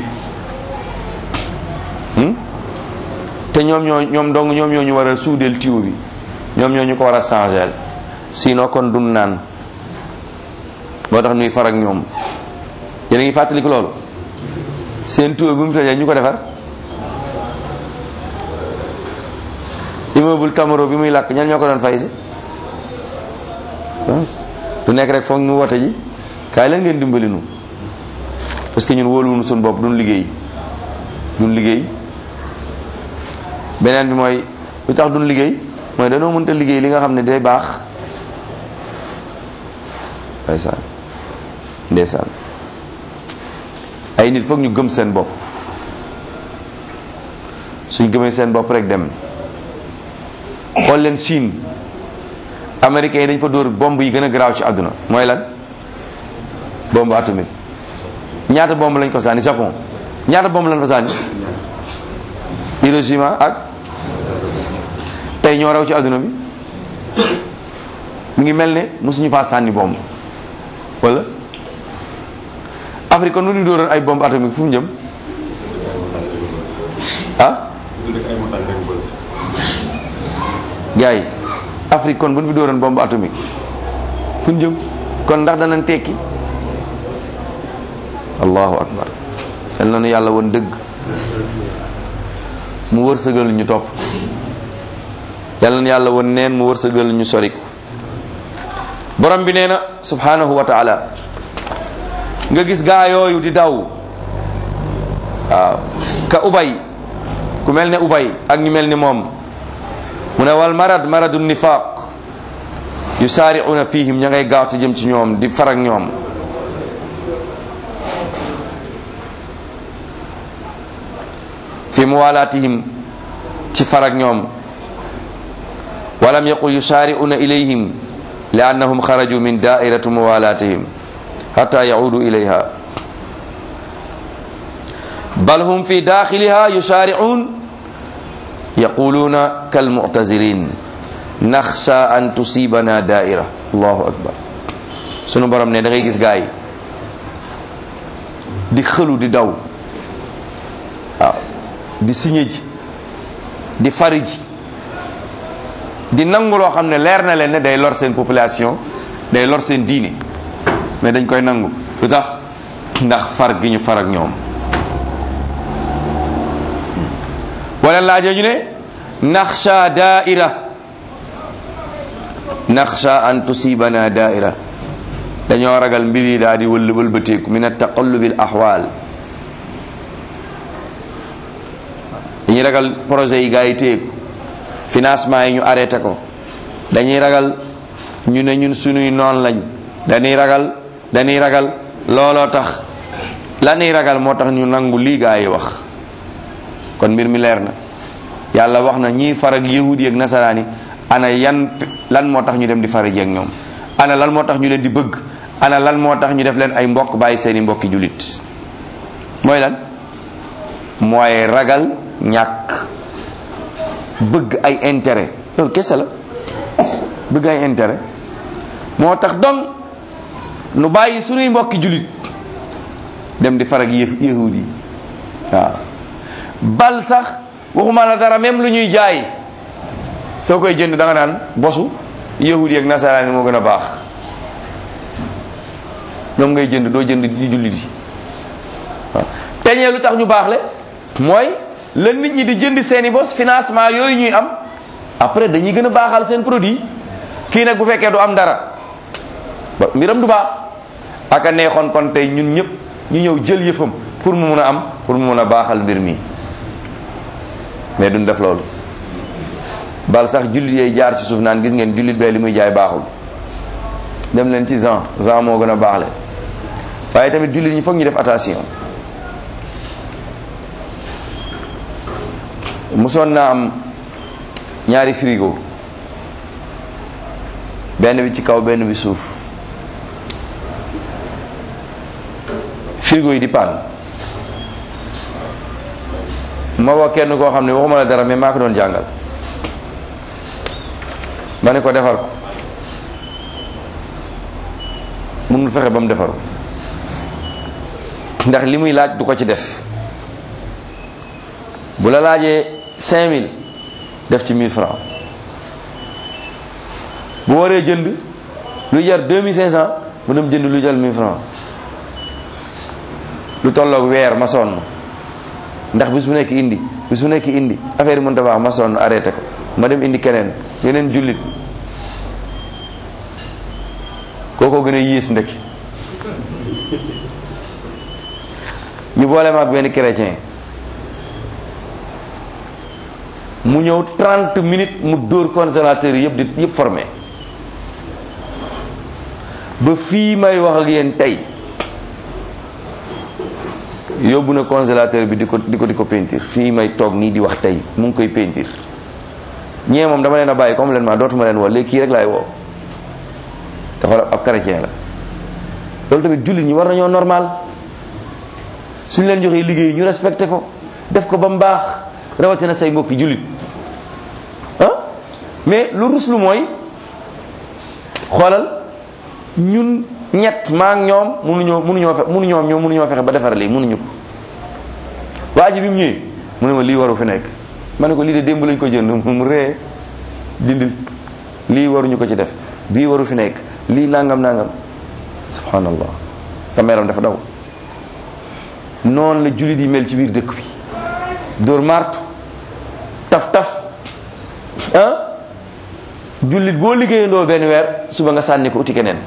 te ñoom ñoo ñoom dong ñoom ñoo ñu war a suudeel téo bi ñoom ñoo ñu ko war a changer sinon kon dun naan boo tax nuy far ak ñoom yéen a ngi fàttaliku loolu seen téo bi mu tojee ñu ko defar immeuble Tamaro bi muy làkk ñan ñoo ko doon fay si du nekk rek foog ñu wote ji kaay leen ngeen dimbali nu parce que ñun wóoluwunu suñu bopp duñ liggéey duñ liggéey beneen bi mooy lu tax duñ liggéey mooy dañoo mënta liggéey li nga xam ne day baax ndeysaan ndeysaan ay nit foog ñu gëm seen bopp suñ gëmee seen bopp rek dem xool leen Chine américains yi dañ fa dóor bomb yi gën a garaaw ci àdduna mooy lan bombe atomique ñaata bomb lañ ko sànni Japon ñaata bomb lañ fa sànni Hiroshima ak tey ñoo raw ci àdduna bi mu ngi mel ne mosuñu faa sànni bomb wala Afrique kon nu ñu dóoroon ay bombe atomique fu mu jëm ah gars yi Afrique kon bu ñu fi dóoroon bombe atomique fu ñu jëm kon ndax danañ tekki allahu akbar yal na nu yàlla woon dëgg mu wërsëgal ñu topp yal na yàlla woon neen mu wërsëgal ñu soriku borom bi nee na subhanahu wa taala nga gis gaa yooyu di daw waaw ka ubay ku mel ne ubay ak ñu mel ni moom mu ne wal marad maradu nifaq yusaari'una fihim ña ngay gaawte jëm ci ñoom di farak ñoom fi muwalatihim ci farak ñoom walam yaqul yusaari'una ilayhim li annahum xaraju min da'irati muwalatihim hatta yaudu ilayha bal hum fi daxiliha yusaari'un yaquluna kalmu'tazilin naxsha an tusibana da'ira allahu akbar sunu borom ne da ngay gis gaay di xëlu di daw waaw di signé ji di fari ji di nangu loo xam ne leer na leen ne day lor seen population day lor seen diine mais dañ koy nangu lu tax ndax far gi ñu far ak ñoom wala laajee ñu ne naxsha daaira naxsha an tusibana daaira dañoo ragal mbir yi daal di wël wëlbateeku min ataqallubi al ahwal dañuy ragal projet yi gaa yi téeku financement yi ñu arrêté ko dañuy ragal ñu ne ñun sunuy noon lañ dañuy ragal dañuy ragal looloo tax la ñuy ragal moo tax ñu nangu lii gaa yi wax kon mbir mi leer na yàlla wax na ñii farag yahudi yi ak nasaraan yi ana yan lan moo tax ñu dem di farag ak ñoom ana lan moo tax ñu leen di bëgg ana lan moo tax ñu def leen ay mbokk bàyyi seeni mbokki jullit mooy lan mooy ragal ñàkk bëgg ay intérêt loolu kese la bëgg ay intérêt moo tax donc nu bàyyi sunuy mbokki jullit dem di farag yahud yi waaw bal sax waxuma la dara même lu ñuy jaay soo koy jënd da nga naan bosu yahud yi ak nasaraan yi moo gën a baax ñoom ngay jënd doo jënd di jullit yi waaw teñee lu tax ñu baax le mooy la nit ñi di jënd seeni bos financement yooyu ñuy am après dañuy gën a baaxal seen produit kii nag bu fekkee du am dara ba mbiram du baax aka neexoon kon tey ñun ñëpp ñu ñëw jël yëfam pour mu mun a am pour mu mun a baaxal mbir mi mais duñ def loolu bal sax jullit yooyu jaar ci suuf naan gis ngeen jullit bee li muy jaay baaxul dem leen ci Jean Jean moo gën a baaxle waaye tamit jullit ñi foog ñu def attention mosoon naa am ñaari frigo benn bi ci kaw benn bi suuf frigo yi di paan ma woo kenn koo xam ne waxuma la dara mais maa ko doon jàngal ma ne ko defar ko mënul fexe ba mu defar ko ndax li muy laaj du ko ci def bu la laajee 5000 def ci 1000 francs bu waree jënd lu jar 2500 mu dem jënd lu jar 1000 francs lu tolloog weer ma sonn ndax bis bu nekk indi bis bu nekk indi affaire yi mënta baax ma sonn arrêté ko ma dem indi keneen yeneen jullit kookoo gën a yées ndekki ñu boole ma ak benn chrétien mu ñëw 30 minutes mu dóor consommateur yëpp di yëpp formé ba fii may wax ak yéen tey yóbbu na congélateur bi di ko di ko di ko peinture fii may toog nii di wax tey mu ngi koy peinture ñee moom dama leen a bàyyi complètement dootuma leen woo léegi kii rek laay woo te xoolal ab chrétien la loolu tamit jullit ñi war nañoo normal suñ leen joxee liggéey ñu respecté ko def ko ba mu baax rawatina say mbokki jullit ah mais lu ruslu mooy xoolal ñun ñett maa ak ñoom mënuñoo mënuñoo fe mënuñoo ñoom mënuñoo fexe ba defar lii mënuñu ko waa ji bi mu ñëwee mu ne ma lii waru fi nekk ma ne ko lii de démb lañ ko jënd mu ree dindil lii waruñu ko ci def bii waru fi nekk lii nangam nangam subhanallah sa meram dafa daw noonu la jullit yi mel ci biir dëkk bi dóor martu taf taf ah jullit boo liggéeyandoo benn weer suba nga sànni ko uti keneen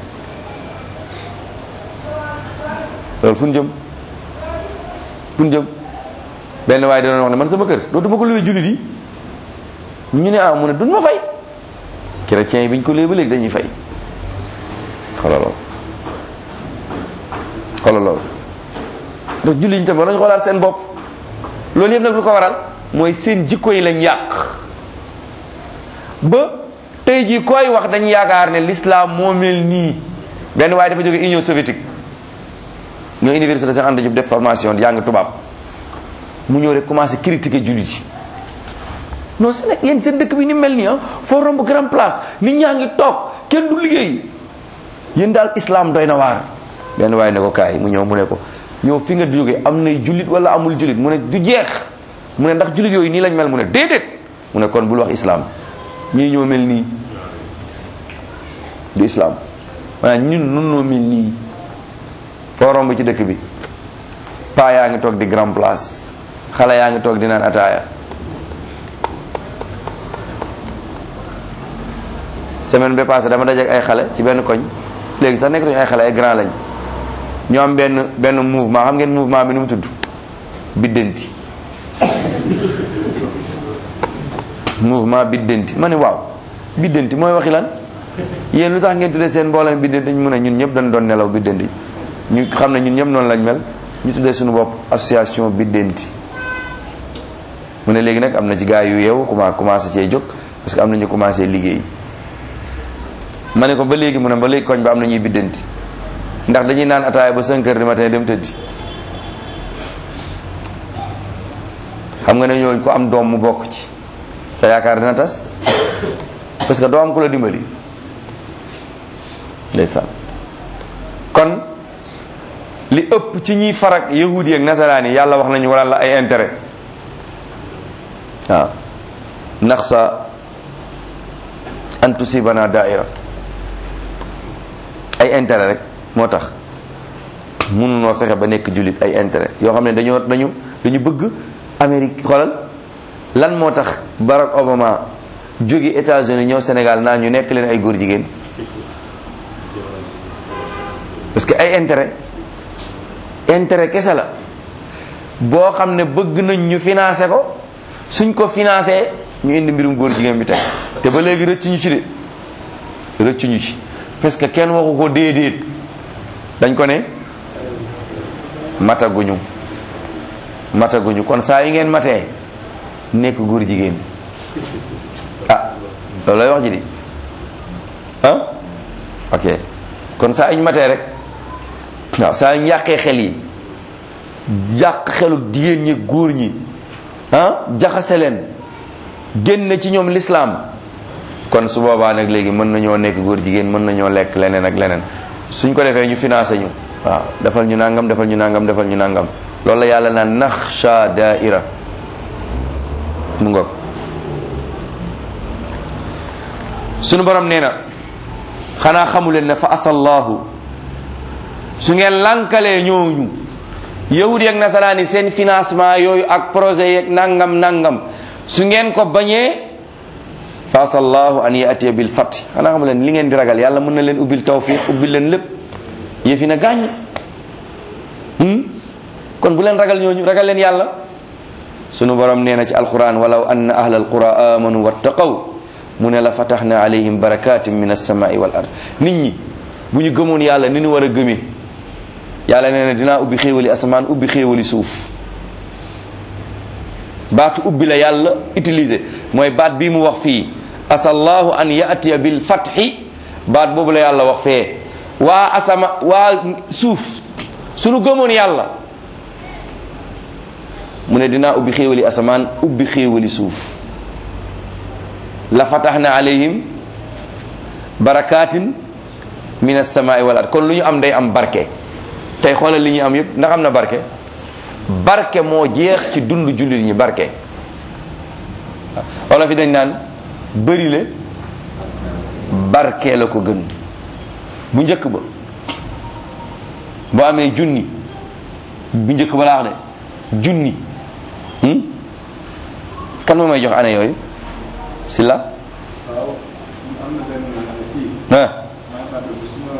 loolu fu ñu jëm fu ñu jëm benn waaye danoon wax ne man sama kër dootuma ko luwee jullit yi ñu ne ah mu ne duñ ma fay chrétiens yi bi ñu ko luwee ba léegi dañuy fay xoolal loolu xoolal loolu ndax jullit ñi tam war nañu xoolaat seen bopp loolu yëpp nag lu ko waral mooy seen jikko yi lañ yàq ba tey jii koy wax dañu yaakaar ne l'islam moo mel nii benn waaye dafa jóge Union soviétique ñoo université seen ànd jub def formation jàng tubaab mu ñëw rek commencé critiquer jullit yi non c'est nag yéen seen dëkk bi ni mel nii ah foo romb grand place nit ñaa ngi toog kenn du liggéey yéen daal islam doy na waar benn waaye ne ko kaay mu ñëw mu ne ko yow fi nga jóge am nay jullit wala amul jullit mu ne du jeex mu ne ndax jullit yooyu nii lañ mel mu ne déedéet mu ne kon bul wax islam ñii ñoo mel nii du islam maanaam ñun nun noo mel nii foo romb ci dëkk bi paa yaa ngi toog di grand place xale yaa ngi toog di naan ataaya semaine ba passé dama dajeek ay xale ci benn koñ léegi sax nekkatuñu ay xale ay grand lañ ñoo am benn benn mouvement xam ngeen mouvement bi nu mu tudd biddanti mouvement biddanti ma ne waaw biddanti mooy waxi lan yéen lu tax ngeen tuddee seen mbooloo mi biddanti ñu mun a ñun ñëpp dañ doon nelaw biddanti ñu xam ne ñun ñëpp noonu lañ mel ñu tuddee suñu bopp association biddanti mu ne léegi nag am na ci gaa yu yeewu commencé commencé cee jóg parce que am na ñu commencé liggéey ma ne ko ba léegi mu ne ba léegi koñ ba am na ñuy biddanti ndax dañuy naan ataaya ba 5 heures du matin dem tëddi xam nga ne ñooñu ko am doom mu bokk ci sa yaakaar dina tas parce que doo am ku la dimbali ndeysaan kon li ëpp ci ñiy farak yahudi ak nasaraan yi yàlla wax nañu wala la ay intérêt waaw ndax sa an tusibana daaira ay intérêt rek moo tax mënunoo fexe ba nekk jullit ay intérêt yoo xam ne dañoo dañu dañu bëgg Amérique xoolal lan moo tax Barack Obama jóge États-Unis ñëw Sénégal naa ñu nekk leen ay góor jigéen parce que ay intérêt intérêt kese la boo xam ne bëgg nañ ñu financé ko suñ ko financé ñu indi mbirum góor jigéen bi tey te ba léegi rëccuñu ci de rëccuñu ci parce que kenn waxu ko déedéet dañ ko ne mataguñu mataguñu kon saa yi ngeen matee nekk góor jigéen ah loolu lay wax ji di ah ok kon saa yi ñu matee rek waaw saa yi ñu yàqee xel yi yàq xelu jigéen ñi góor ñi ah jaxase leen génn ci ñoom lislaam kon su boobaa nag léegi mën nañoo nekk góor jigéen mën nañoo lekk leneen ak leneen suñ ko defee ñu financé ñu waaw defal ñu nangam defal ñu nangam defal ñu nangam loolu la yàlla naan naxsha daaira mu ngoog sunu borom nee na xanaa xamuleen ne fa asallahu su ngeen lankalee ñooñu yahudi ak nasaraan yi seen financement yooyu ak projet yeeg nangam nangam su ngeen ko bañee fa asallahu an yatiya bil fat xanaa xamuleen li ngeen di ragal yàlla mën na leen ubbil tawfiq ubbil leen lépp yëfi na gàññ kon bu leen ragal ñooñu ragal leen yàlla sunu borom nee na ci alquran walaw anna ahla alqura amanu wattaqaw mu ne la fataxna alayhim barakatin min alsamai wal ard nit ñi bu ñu gëmoon yàlla ni ñu war a gëmee yàlla nee na dinaa ubbi xéewali asamaan ubbi xéewali suuf baatu ubbi la yàlla utilisé mooy baat bii mu wax fii asallahu an yatiya bil fatxi baat boobu la yàlla wax fee waa asama waa suuf sunu gëmoon yàlla mu ne dinaa ubbi xéewali asamaan ubbi xéewali suuf la fataxna alayhim barakatin min alsamaai wal ard kon lu ñu am day am barke tey xoolal li ñu am yëpp ndax am na barke barke moo jeex ci dund jullit ñi barke wala fi dañ naan bëri le barke la ko gën bu njëkk ba boo amee junni bu njëkk ba laax de junni kan moo may jox année yooyu si la waaw am na benn kii ah maa ngi fàttaliku suma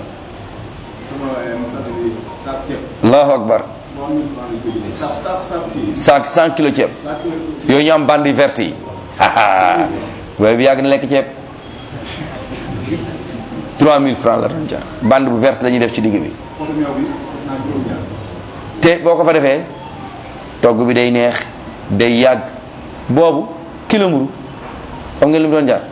suma mosata bi saak ceeb allahu akbar moo am na maa ngi koy jëlee saak saak saak kii cent cent kilo ceeb saak kilo yooyu ñu am bandi verte yi waaye bi yàgg na lekk ceeb 3000 francs la doon jar bande bu verte la ñuy def ci digg bi poto meew bi def naa juróom ñaar te boo ko fa defee togg bi day neex day yàgg boobu kilo mburu xam ngeen lu mu doon jar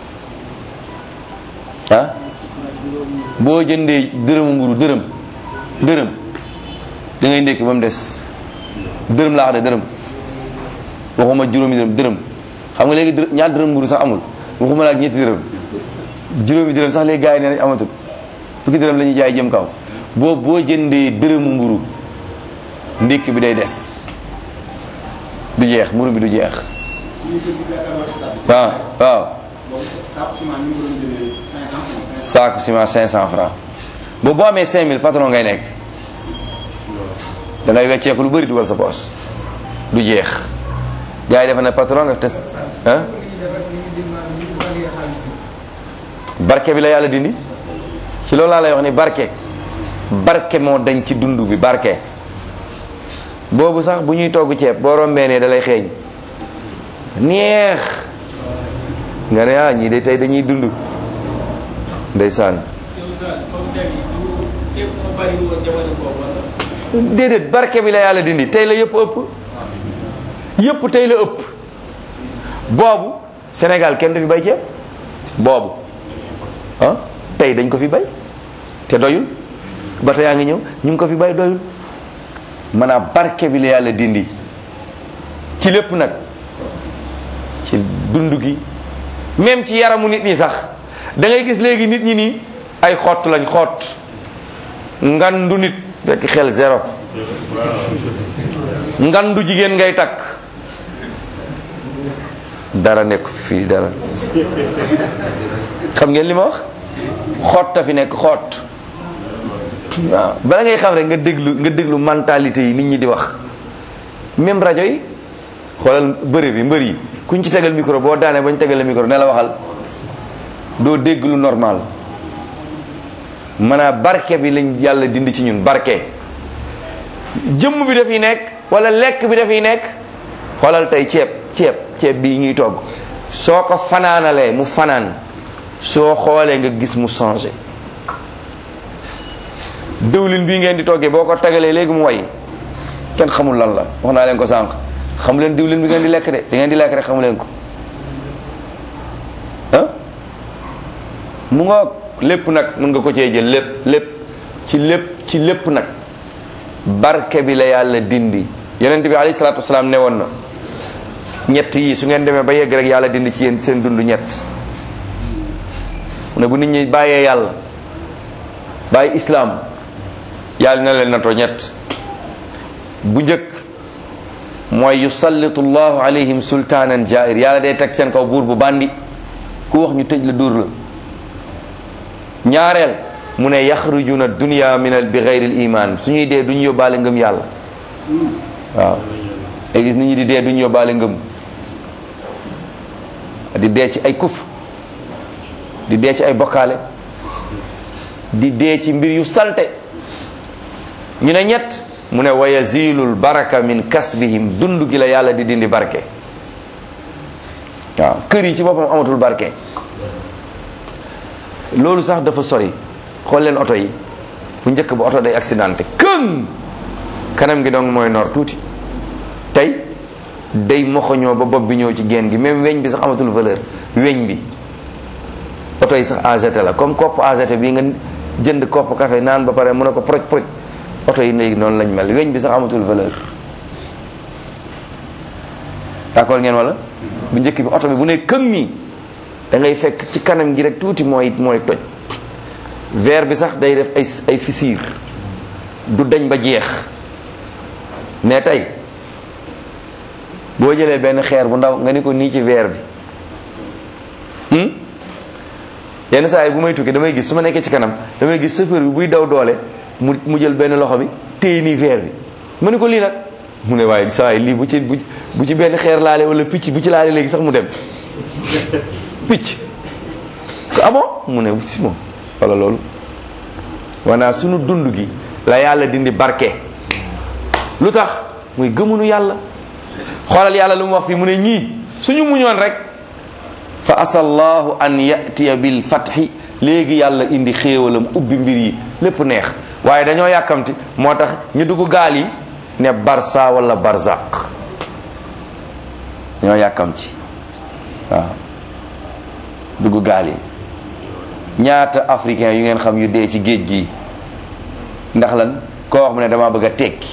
ah boo jëndee dërëmu mburu dërëm dërëm da ngay ndékki ba mu des dërëm laa wax de dërëm waxuma juróomi dërëm dërëm xam nga léegi dërëm ñaar dërëm mburu sax amul waxuma la ak ñetti dërëm juróomi dërëm sax léegi gars yi nee nañ amatul fukki dërëm la ñuy jaay jëm kaw boo boo jëndee dërëmu mburu ndékki bi day des du jeex mburu bi du jeex suñu kër gi jàkkaarloo stade bi waaw waaw boobu saako ciment ñu ngi ko doon jëlee 500 francs saako ciment 500 francs boobu boo amee 5000 patron ngay nekk da ngay wecceeku lu bëri dugal sa poos du jeex gars yi defe ne patron nga test ah barke bi la yàlla dindi ci loolu laa lay wax ni barke barke moo dañ ci dund bi barke boobu sax bu ñuy togg ceeb boo rombee ne da lay xeeñ neex nga ne ah ñii de tey dañuy dund ndeysaan déedéet barke bi la yàlla dindi tey la yëpp ëpp yëpp tey la ëpp boobu Sénégal kenn du fi bay ceeb boobu ah tey dañ ko fi bay te doyul ba tey yaa ngi ñëw ñu ngi ko fi bay doyul maanaam barke bi la yàlla dindi ci lépp nag ci dund gi même ci yaramu nit ñi sax da ngay gis léegi nit ñi nii ay xott lañ xott ngandu nit fekk xel zéro ngandu jigéen ngay takk dara nekk fi fii dara xam ngeen li ma wax xotta fi nekk xott waaw bala ngay xam rek nga déglu nga déglu mentalité yi nit ñi di wax même rajo yi xoolal bëre bi mbër yi kuñ ci tegal micro boo daanee bañ tegal la micro ne la waxal doo dégg lu normal maanaam barke bi lañ yàlla dindi ci ñun barke jëmm bi dafiy nekk wala lekk bi dafiy nekk xoolal tey ceeb ceeb ceeb bii ñuy togg soo ko fanaanalee mu fanaan soo xoolee nga gis mu changé dëwlin bii ngeen di toggee boo ko tagalee léegi mu way kenn xamul lan la wax naa leen ko sànq xamu leen diwlin bi ngeen di lekk de da ngeen di lekk rek xamu leen ko ah mu nga lépp nag mën nga ko cee jël lépp lépp ci lépp ci lépp nag barke bi la yàlla dindi yonent bi alayhi salaatu wasalaam ne woon na ñett yi su ngeen demee ba yegg rek yàlla dindi ci yéen seen dund ñett mu ne bu nit ñi bàyyee yàlla bàyyi islaam yàlla na leen natoo ñett bu njëkk mooy yusallitu llahu alayhim sultaanan jair yàlla day teg seen kaw buur bu bandi ku wax ñu tëj la dóor la ñaareel mu ne yaxrujuna dunya min al bi ghayril iman suñuy dee duñu yóbbaale ngëm yàlla waaw ay gis nit ñi di dee duñu yóbbaale ngëm di dee ci ay kuf di dee ci ay bokkaale di dee ci mbir yu salte ñu ne ñett mu ne wa yazilul baraka min kasbihim dund gi la yàlla di dindi barke waaw kër yi ci boppam amatul barke loolu sax dafa sori xool leen oto yi bu njëkk ba oto day accidenté këng kanam gi donc mooy nor tuuti tey day moxoñoo ba bopp bi ñëw ci génn gi même weñ bi sax amatul valeur weñ bi oto yi sax AGT la comme kopp AGT bii nga jënd kopp café naan ba pare mun a ko proj proj oto yi léegi noonu lañ mel weñ bi sax amatul valeur d'accord ngeen wala bu njëkk bi oto bi bu ne këng mi da ngay fekk ci kanam gi rek tuuti mooy mooy toj verre bi sax day def ay ay fissure du dañ ba jeex mais tey boo jëlee benn xeer bu ndaw nga ni ko nii ci verre bi yenn saa yi bu may tukki damay gis su ma nekkee ci kanam damay gis chauffeur bi buy daw doole mu mu jël benn loxo bi téye nii verre bi ma ni ko lii nag mu ne waaye saa yi lii bu ci bu ci benn xeer laale wala picc bu ci laale léegi sax mu dem picc ko amo mu ne si moom wala loolu wanaa sunu dund gi la yàlla dindi barke lu tax muy gëmunu yàlla xoolal yàlla lu mu wax fii mu ne ñii suñu muñoon rek fa asallahu an yatiya bil fatxi léegi yàlla indi xéewalam ubbi mbir yi lépp neex waaye dañoo yàkkamti moo tax ñu dugg gaal yi ne barsa wala barzaq dañoo yàkkamti waaw dugg gaal yi ñaata africain yu ngeen xam yu dee ci géej gi ndax lan koo wax mu ne dama bëgg a tekki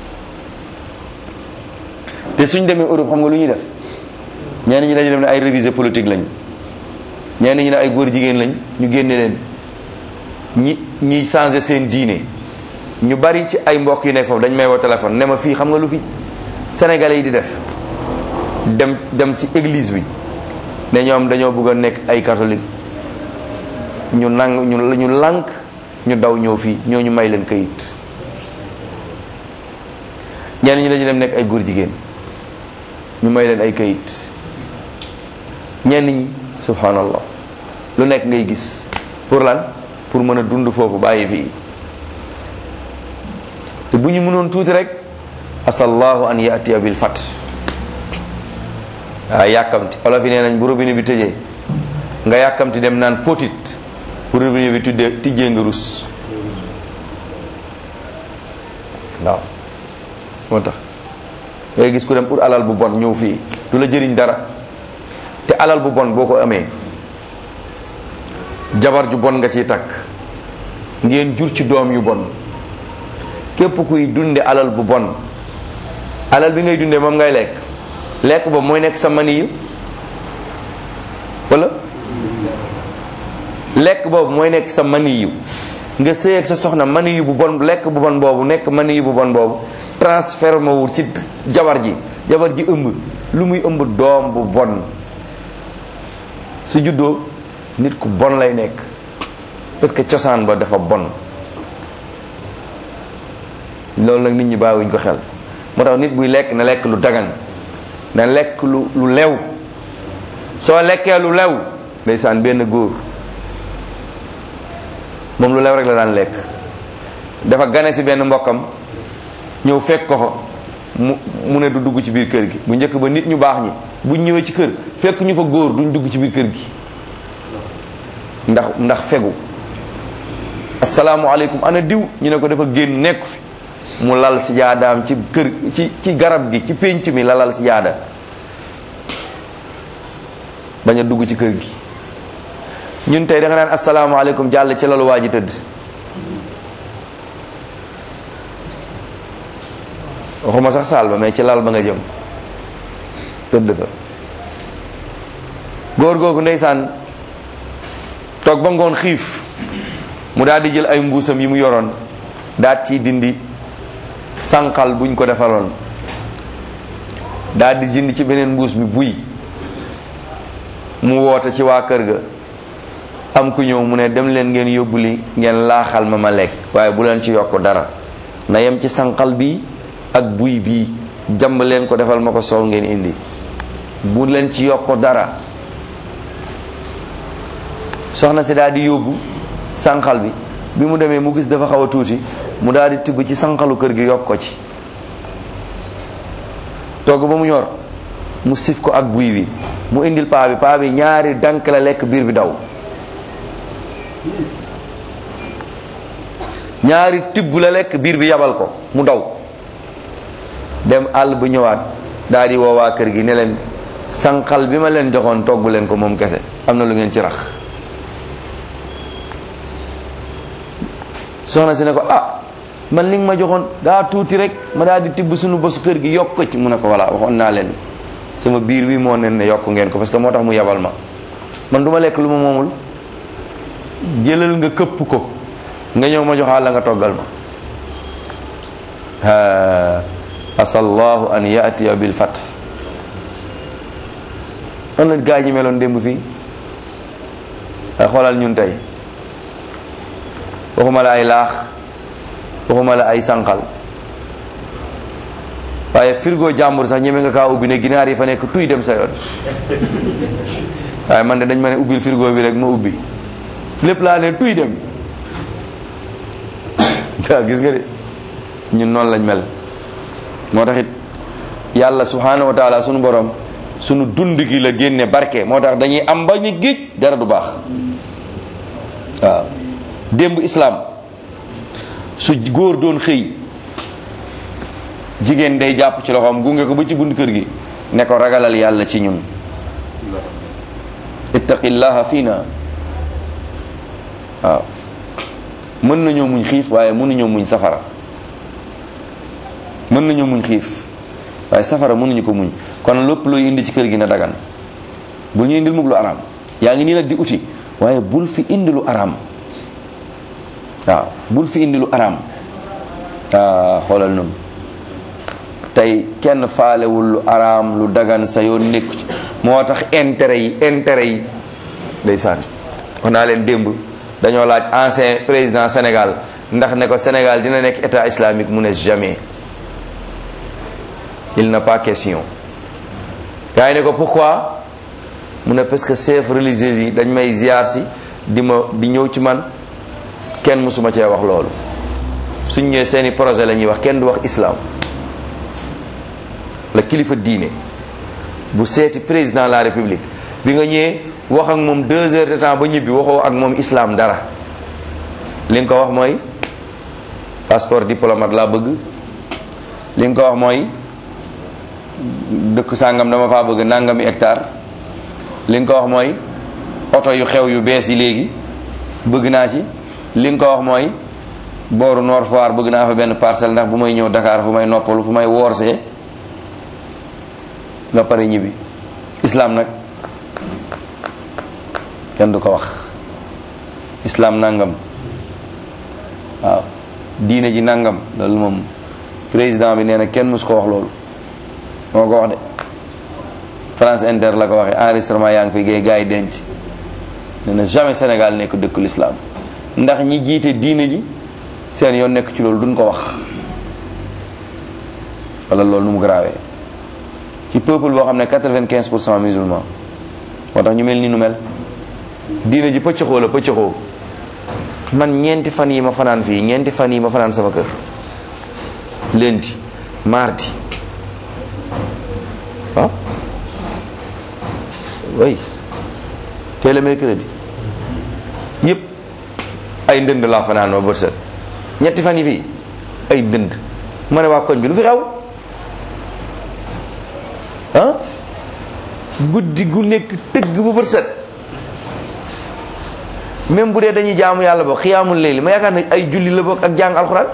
te suñ demee Europe xam nga lu ñuy def ñenn ñi dañu dem ne ay révisé politique lañ ñenn ñi ne ay góor jigéen lañ ñu génne leen ñi ñiy changé seen diine ñu bari ci ay mbokk yu ne foofu dañ may woo téléphone ne ma fii xam nga lu fi sénégalais yi di def dem dem ci église bi ne ñoom dañoo bëgg a nekk ay catholique ñu nang ñu ñu lànk ñu daw ñëw fii ñoo ñu may leen kayit ñenn ñi dañu dem nekk ay góor jigéen ñu may leen ay kayit ñenn ñi subhanallah lu nekk ngay gis pour lan pour mën a dund foofu bàyyi fii te bu ñu mënoon tuuti rek asallahu an yatiya bil fat waaw yàkkamti olof yi nee nañ bu robinet bi tëjee nga yàkkamti dem naan potit bu robinet bi tuddee tijjee nga rus waaw moo tax ngay gis ku dem pour alal bu bon ñëw fii du la jëriñ dara te alal bu bon boo ko amee jabar ju bon nga ciy takk ngeen jur ci doom yu bon képp kuy dunde alal bu bon alal bi ngay dunde moom ngay lekk lekk boobu mooy nekk sa mani yu wala lekk boobu mooy nekk sa mani yu nga sëy ak sa soxna mani yu bu bon lekk bu bon boobu nekk mani yu bu bon boobu transformé wu ci jabar ji jabar ji ëmb lu muy ëmb doom bu bon su juddoo nit ku bon lay nekk parce que cosaan ba dafa bon loolu nag nit ñi bàyyiwuñ ko xel moo tax nit buy lekk na lekk lu dagan na lekk lu lu lew soo lekkee lu lew ndeysaan benn góor moom lu lew rek la daan lekk dafa gane si benn mbokkam ñëw fekk ko fa mu mu ne du dugg ci biir kër gi bu njëkk ba nit ñu baax ñi buñ ñëwee ci kër fekk ñu fa góor duñ dugg ci biir kër gi ndax ndax fegu asalaamualeykum ana diw ñu ne ko dafa génn nekku fi mu lal si jaadaam ci kër ci ci garab gi ci pénc mi la lal si jaada bañ a dugg ci kër gi ñun tey da nga naan asalaamaaleykum jàll ci lalu waa ji tëdd waxuma sax saal ba mais ci lal ba nga jëm tëdd fa góor googu ndeysaan toog ba ngoon xiif mu daal di jël ay mbuusam yi mu yoroon daat ci dindi sànqal buñ ko defaloon daal di jënd ci beneen mbuus bi buy mu woote ci waa kër ga am ku ñëw mu ne dem leen ngeen yóbbu li ngeen laaxal ma ma lekk waaye bu leen ci yokk dara na yem ci sànqal bi ak buy bii jàmb leen ko defal ma ko soow ngeen indi bu leen ci yokk dara soxna si daal di yóbbu sànqal bi bi mu demee mu gis dafa xaw a tuuti mu daal di tibb ci sànqalu kër gi yokk ko ci togg ba mu ñor mu sif ko ak buy bi mu indil paa bi paa bi ñaari dank la lekk biir bi daw ñaari tibb la lekk biir bi yabal ko mu daw dem àll bu ñëwaat daal di woo waa kër gi ne leen sànqal bi ma leen joxoon togg leen ko moom kese am na lu ngeen ci rax soxna si ne ko ah man li nga ma joxoon daa tuuti rek ma daal di tibb suñu bosu kër gi yokk ko ci mu ne ko voilà waxoon naa leen sama biir bi moo nen ne yokk ngeen ko parce que moo tax mu yabal ma man du ma lekk lu ma moomul jëlal nga këpp ko nga ñëw ma joxaal la nga toggal ma asallahu an yatiya bil fat an la gaa ñi meloon démb fii ay xoolal ñun tey waxuma la ay laax waxuma la ay sànqal waaye frigo jàmbur sax ñeme nga kaa ubbi ne ginaar yi fa nekk tuy dem sa yoon waaye man de dañ ma ne ubbil frigo bi rek ma ubbi lépp laa ne tuy dem waaw gis nga de ñun noonu lañ mel moo tax it yàlla subhanahu wa taala sunu borom sunu dund gi la génne barke moo tax dañuy am ba ñu géej dara du baax waaw démb islam su góor doon xëy jigéen day jàpp ci loxoom gunge ko ba ci bunt kër gi ne ko ragalal yàlla ci ñun ittaqillaha fiina waaw mën nañoo muñ xiif waaye mënuñoo muñ safara mën nañoo muñ xiif waaye safara mënuñu ko muñ kon lépp looy indi ci kër gi na dagan bul ñu indil mug lu araam yaa ngi nii nag di uti waaye bul fi indi lu araam waaw bul fi indi lu araam ah xoolal noonu tey kenn faalewul lu araam lu dagan sa yoon nekku ci moo tax intérêt yi intérêt yi day sànni wax naa leen démb dañoo laaj ancien président Sénégal ndax ne ko Sénégal dina nekk état islamique mu ne jamais il n'a pas question gars yi ne ko pourquoi mu ne parce que chef religieux yi dañ may ziar si di ma di ñëw ci man kenn mësuma cee wax loolu suñ ñëwee seeni projet la ñuy wax kenn du wax islam la kilifa diine bu seeti président de la république bi nga ñëwee wax ak moom deux heures de temps ba ñibbi waxoo ak moom islam dara li nga ko wax mooy passeport diplomate laa bëgg li nga ko wax mooy dëkk sàngam dama faa bëgg nangami hectare li nga ko wax mooy oto yu xew yu bees yi léegi bëgg naa ci li nga ko wax mooy booru Nord Foire bëgg naa fa benn parcelle ndax bu may ñëw Dakar fu may noppalu fu may woorsee nga pare ñibbi islam nag kenn du ko wax islam nangam waaw diine ji nangam loolu moom président bi nee na kenn mus ko wax loolu moo ko wax de France Inter la ko waxee enregistrement yaa ngi fi gay gars yi denc nee na jamais Sénégal nekk dëkku l'islam ndax ñi jiite diine ji seen yoon nekk ci loolu duñ ko wax wala loolu nu mu garaawee ci peuple boo xam ne quatre-vingt-quinze pour cent musulman moo tax ñu mel ni nu mel diine ji pëccëxoo la pëccëxoo man ñeenti fan yi ma fanaan fii ñeenti fan yi ma fanaan sama kër lundi mardi ah oui tey la mercredi yëpp ay ndënd laa fanaan ma bët set ñetti fan yi fii ay ndënd ma ne waa koñ bi lu fi xew ah guddi gu nekk tëgg bu bët set même bu dee dañuy jaamu yàlla boo xiyaamul layli ma yaakaar ne ay julli la bokk ak jàng alxuraan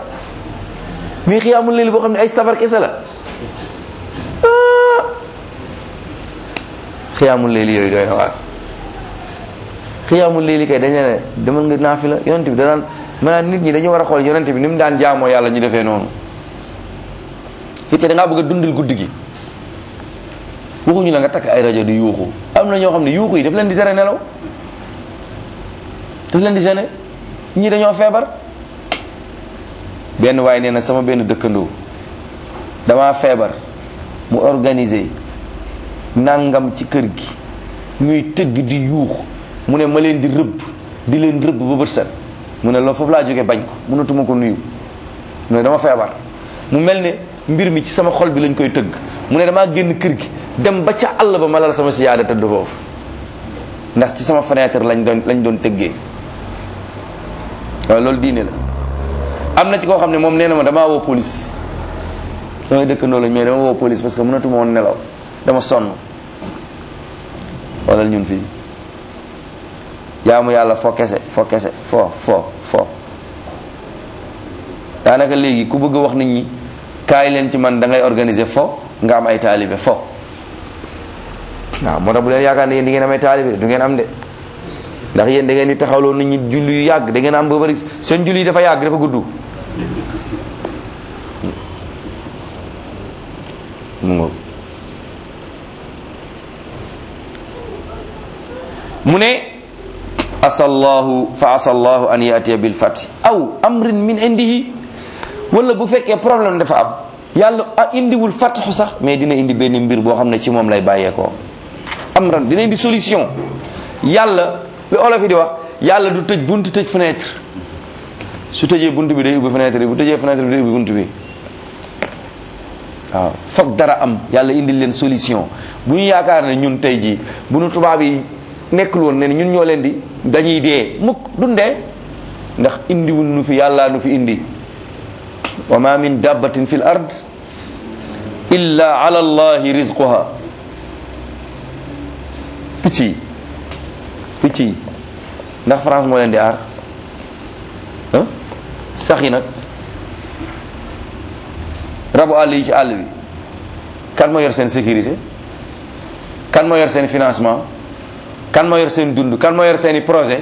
mais xiyaamul layli boo xam ne ay sabar kese la xiyaamul léeli yooyu doy na waar xiyaamul léeli kay dañ ne demal nga naafi la yonent bi danaan maanaam nit ñi dañu war a xool yonent bi ni mu daan jaamoo yàlla ñu defee noonu fekkee da ngaa bëgg a dundal guddi gi waxuñu la nga takk ay rajo di yuuxu am na ñoo xam ne yuuxu yi daf leen di tere nelaw daf leen di gêner ñii dañoo feebar benn waaye nee na sama benn dëkkandoo damaa feebar mu organiser nangam ci kër gi ñuy tëgg di yuux mu ne ma leen di rëbb di leen rëbb ba bët set mu ne loolu foofu laa jógee bañ ko mënatuma ko nuyu mu ne dama feebar mu mel ne mbir mi ci sama xol bi lañ koy tëgg mu ne damaa génn kër gi dem ba ca àll ba ma lal sama siyaada tëdd foofu ndax ci sama fenêtre lañ doon lañ doon tëggee waaw loolu diine la am na ci koo xam ne moom nee na ma damaa woo police damay dëkkandoo lañ mais dama woo police parce que mënatuma woon nelaw dama sonn wala ñun fii jaamu yàlla foo kese foo kese foo foo foo daanaka léegi ku bëgg a wax nit ñi kaay leen ci man da ngay organiser fo nga am ay taalibe fo waaw moo tax bu leen yaakaar ne yéen di ngeen am ay taalibe du ngeen am de ndax yéen da ngeen di taxawloo nit ñi julli yu yàgg da ngeen am ba bari seen julli yi dafa yàgg dafa gudd mu ngoog mu ne asallahu fa asallahu an yatiya bil fati aw amrin min indihi wala bu fekkee problème dafa am yàlla a indiwul fatxu sax mais dina indi benn mbir boo xam ne ci moom lay bàyyeekoo amran dina indi solution yàlla li olof yi di wax yàlla du tëj bunt tëj fenêtre su tëjee bunt bi day ubbi fenêtre bi bu tëjee fenêtre bi day ubbi bunt bi waaw foog dara am yàlla indil leen solution bu ñu yaakaar ne ñun tey jii bu nu tubaab yi nekkul woon ne ñun ñoo leen di dañuy dee mukk dundee ndax indiwul nu fi yàlla nu fi indi wa ma min dabbatin fi l ard illa ala allahi rizquha picc yi picc yi ndax France moo leen di aar ah sax yi nag rabu àll yi ci àll bi kan moo yor seen sécurité kan moo yor seen financement kan moo yor seen dund kan moo yor seeni projet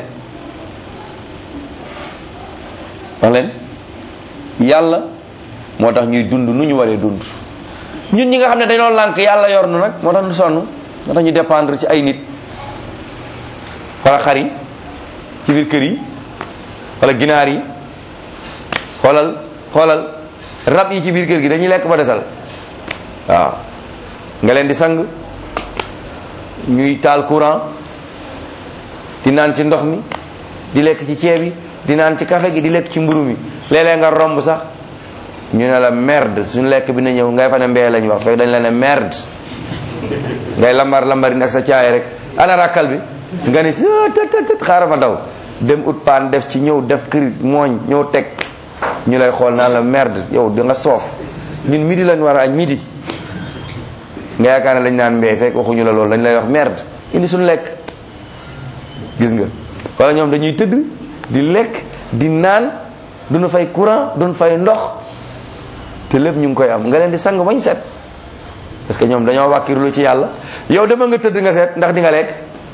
wax leen yàlla moo tax ñuy dund nu ñu waree dund ñun ñi nga xam ne dañoo lànk yàlla yor nu nag moo tax ñu sonn moo tax ñu dépendre ci ay nit wala xar yi ci biir kër yi wala ginaar yi xoolal xoolal rab yi ci biir kër gi dañuy lekk ba desal waaw nga leen di sang ñuy taal courant di naan ci ndox mi di lekk ci ceeb yi di naan ci café gi di lekk ci mburu mi léeg-léeg nga romb sax ñu ne la merde suñu lekk bi na ñëw ngay fa ne mbee lañ wax fekk dañ la ne merde ngay lambar lambarin ak sa caay rek ana rakkal bi nga ni si tët tët xaaral ma daw dem ut paan def ci ñëw def kërit mooñ ñëw teg ñu lay xool naan la merde yow da nga soof ñun midi lañ war a añ midi nga yaakaar ne lañ naan mbee fekk waxuñu la loolu dañ lay wax merde indi suñu lekk gis nga wala ñoom dañuy tëdd di lekk di naan duñu fay courant duñu fay ndox te lépp ñu ngi koy am nga leen di sang bañ set parce que ñoom dañoo wàkkirlu ci yàlla yow dama nga tëdd nga seet ndax di nga lekk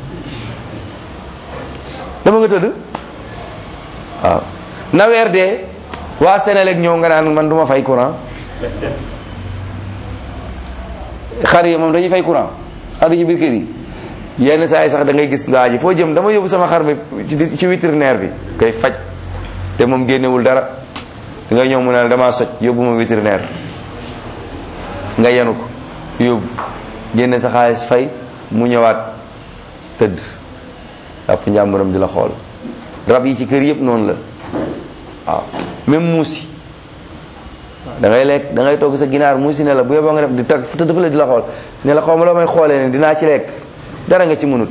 dama nga tëdd waaw na weer dee waa Sénélec ñëw nga naan man du ma fay courant xar yi moom dañuy fay courant xar yi ci biir kër yi yenn saa yi sax da ngay gis ngaa ji foo jëm dama yóbbu sama xar bi ci ci vétérinaire bi koy faj te moom génnewul dara da ngay ñëw mu ne la damaa soj yóbbu ma vétérinaire nga yenu ko yóbbu génne sa xaalis fay mu ñëwaat tëdd àpp njàmburam di la xool rab yi ci kër yëpp noonu la waaw même muus yi da ngay lekk da ngay togg sa ginaar muus yi ne la bu yeboo nga def di tag fu tëdd fa la di la xool ne la xaw ma loo may xoolee ne dinaa ci lekk dara nga ci mënut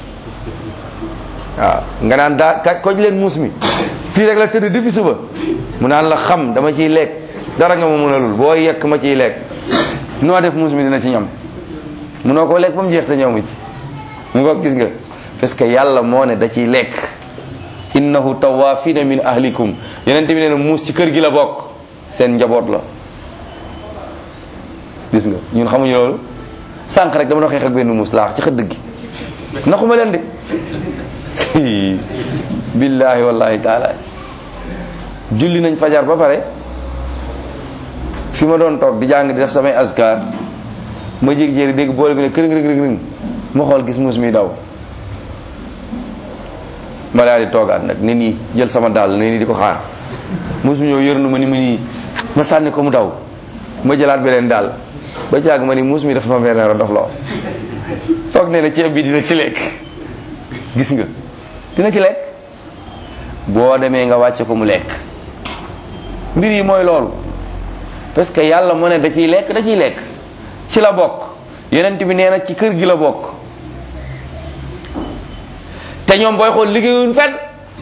waaw nga naan daa ka koj leen muus mi fii rek la tëdd depuis suba mu naan la xam dama ciy lekk dara nga ma mënalul boo yekk ma ciy lekk noo def muus mi dina ci ñam munoo koo lekk ba mu jeex te ñëw mi ci mu nga gis nga parce que yàlla moo ne da ciy lekk innahu tawafina min ahlikum yeneen bi nee na muus ci kër gi la bokk seen njaboot la gis nga ñun xamuñu loolu sànq rek dama doon xeex ak benn muus laax ci xëdd gi naxuma leen de billahi wallahi taala julli nañ fajar ba pare fi ma doon toog di jàng di def samay askar ma jékki-jékki dégg boole bi ne kërëng rëng rëng ma xool gis muus mi daw ma daal di toogaat nag ne nii jël sama dàll ne nii di ko xaar muus mi ñëw yërnu ma ni ma nii ma sànni ko mu daw ma jëlaat beneen daal ba jàgg ma ni muus mi dafa ma benn dof loo foog ne ne ceeb bi dina ci lekk gis nga dina ci lekk boo demee nga wàcce ko mu lekk mbir yi mooy loolu parce que yàlla moo ne da ciy lekk da ciy lekk ci la bokk yonent bi nee na ci kër gi la bokk te ñoom booy xool liggéeyuñ fenn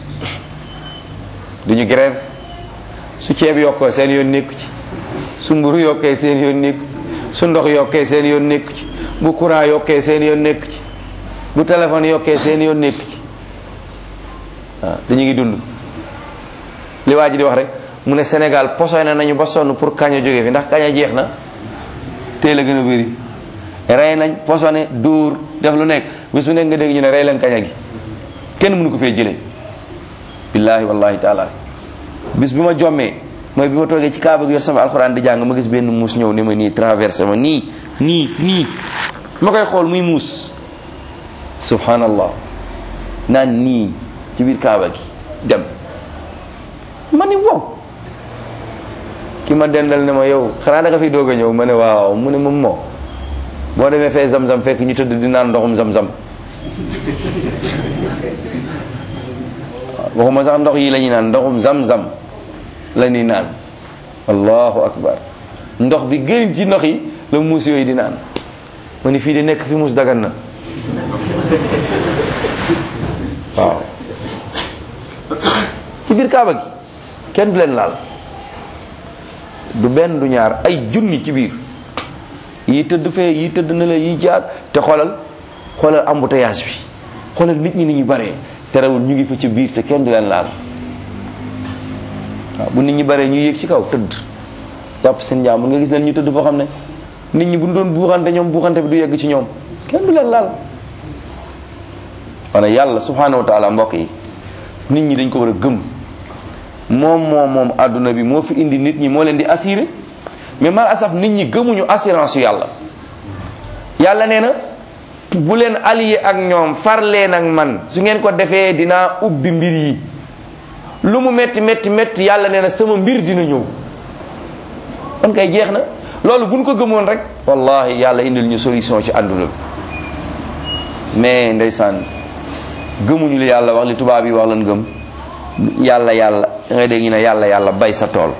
duñu grève su ceeb yokkoo seen yoon nekku ci su mburu yokkee seen yoon nekku ci su ndox yokkee seen yoon nekku ci bu courant yokkee seen yoon nekku ci bu téléphone yokkee seen yoon nekku ci waaw dañu ngi dund li waa ji di wax rek mu ne Sénégal posone nañu ba sonn pour kaña jóge fi ndax kaña jeex na teel a gën a bëri rey nañ posone dóor def lu nekk bis bu nekk nga dégg ñu ne rey leen kaña gi kenn mënu ko fee jëlee billahi wallahi taala bis bi ma jommee mooy bi ma toogee ci kaaba gi yor sama alxuraan di jàng ma gis benn muus ñëw ni ma nii traversé ma nii nii nii ma koy xool muy muus subhanallah naan nii ci biir kaaba gi dem ma ni wow ki ma dendal ne ma yow xanaa da nga fiy doog a ñëw ma ne waaw mu ne moom moo boo demee fee zam-zam fekk ñu tëdd di naan ndoxum zam-zam waxuma sax ndox yi la ñuy naan ndoxum zam-zam la ñuy naan allahu akbar ndox bi gën ci ndox yi la muus yooyu di naan ma ni fii di nekk fi muus dagan na waaw ci biir kaaba gi kenn du leen laal du benn du ñaar ay junni ci biir yi tëdd fee yi tëdd na la yi jaar te xoolal xoolal embouteillage bi xoolal nit ñi ni ñu baree terewul ñu ngi fa ci biir te kenn du leen laal waaw bu nit ñi baree ñu yéeg ci kaw tëdd jàpp seen jaam nga gis leen ñu tëdd foo xam ne nit ñi bu ñu doon buuxante ñoom buuxante bi du yegg ci ñoom kenn du leen laal wana yàlla subhanahu wa taala mbokk yi nit ñi dañ ko war a gëm moom moom moom àdduna bi moo fi indi nit ñi moo leen di assuré mais mal asaf nit ñi gëmuñu assurance yu yàlla yàlla nee na bu leen allié ak ñoom far leen ak man su ngeen ko defee dinaa ubbi mbir yi lu mu metti metti metti yàlla nee na sama mbir dina ñëw kon kay jeex na loolu buñ ko gëmoon rek wallahi yàlla indil ñu solution ci àdduna bi mais ndeysaan gëmuñu li yàlla wax li tubaab yi wax lan gëm yàlla yàlla da ngay dégg ñu ne yàlla yàlla bay sa tool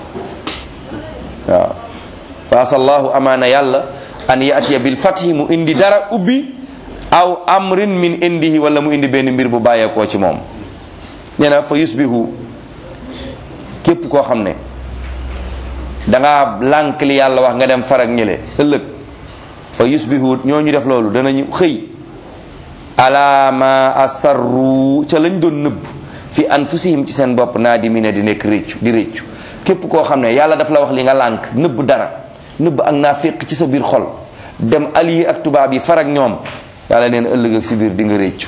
waaw fa asallahu amaana yàlla an yatiya bil fathi mu indi dara ubbi aw amrin min indihi wala mu indi benn mbir bu bàyyeekoo ci moom nee na fa yusbihu képp koo xam ne danga lànk li yàlla wax nga dem farag ñële ëllëg fa yusbihu ñoo ñu def loolu danañu xëy ala ma asarru ca lañ doon nëbb fi anfusihim ci seen bopp naa di mi ne di nekk réccu di réccu képp koo xam ne yàlla daf la wax li nga lànk nëbb dara nëbb ak naa féq ci sa biir xol dem allié ak tubaab yi farag ñoom yàlla neen ëllëg ak si biir di nga réccu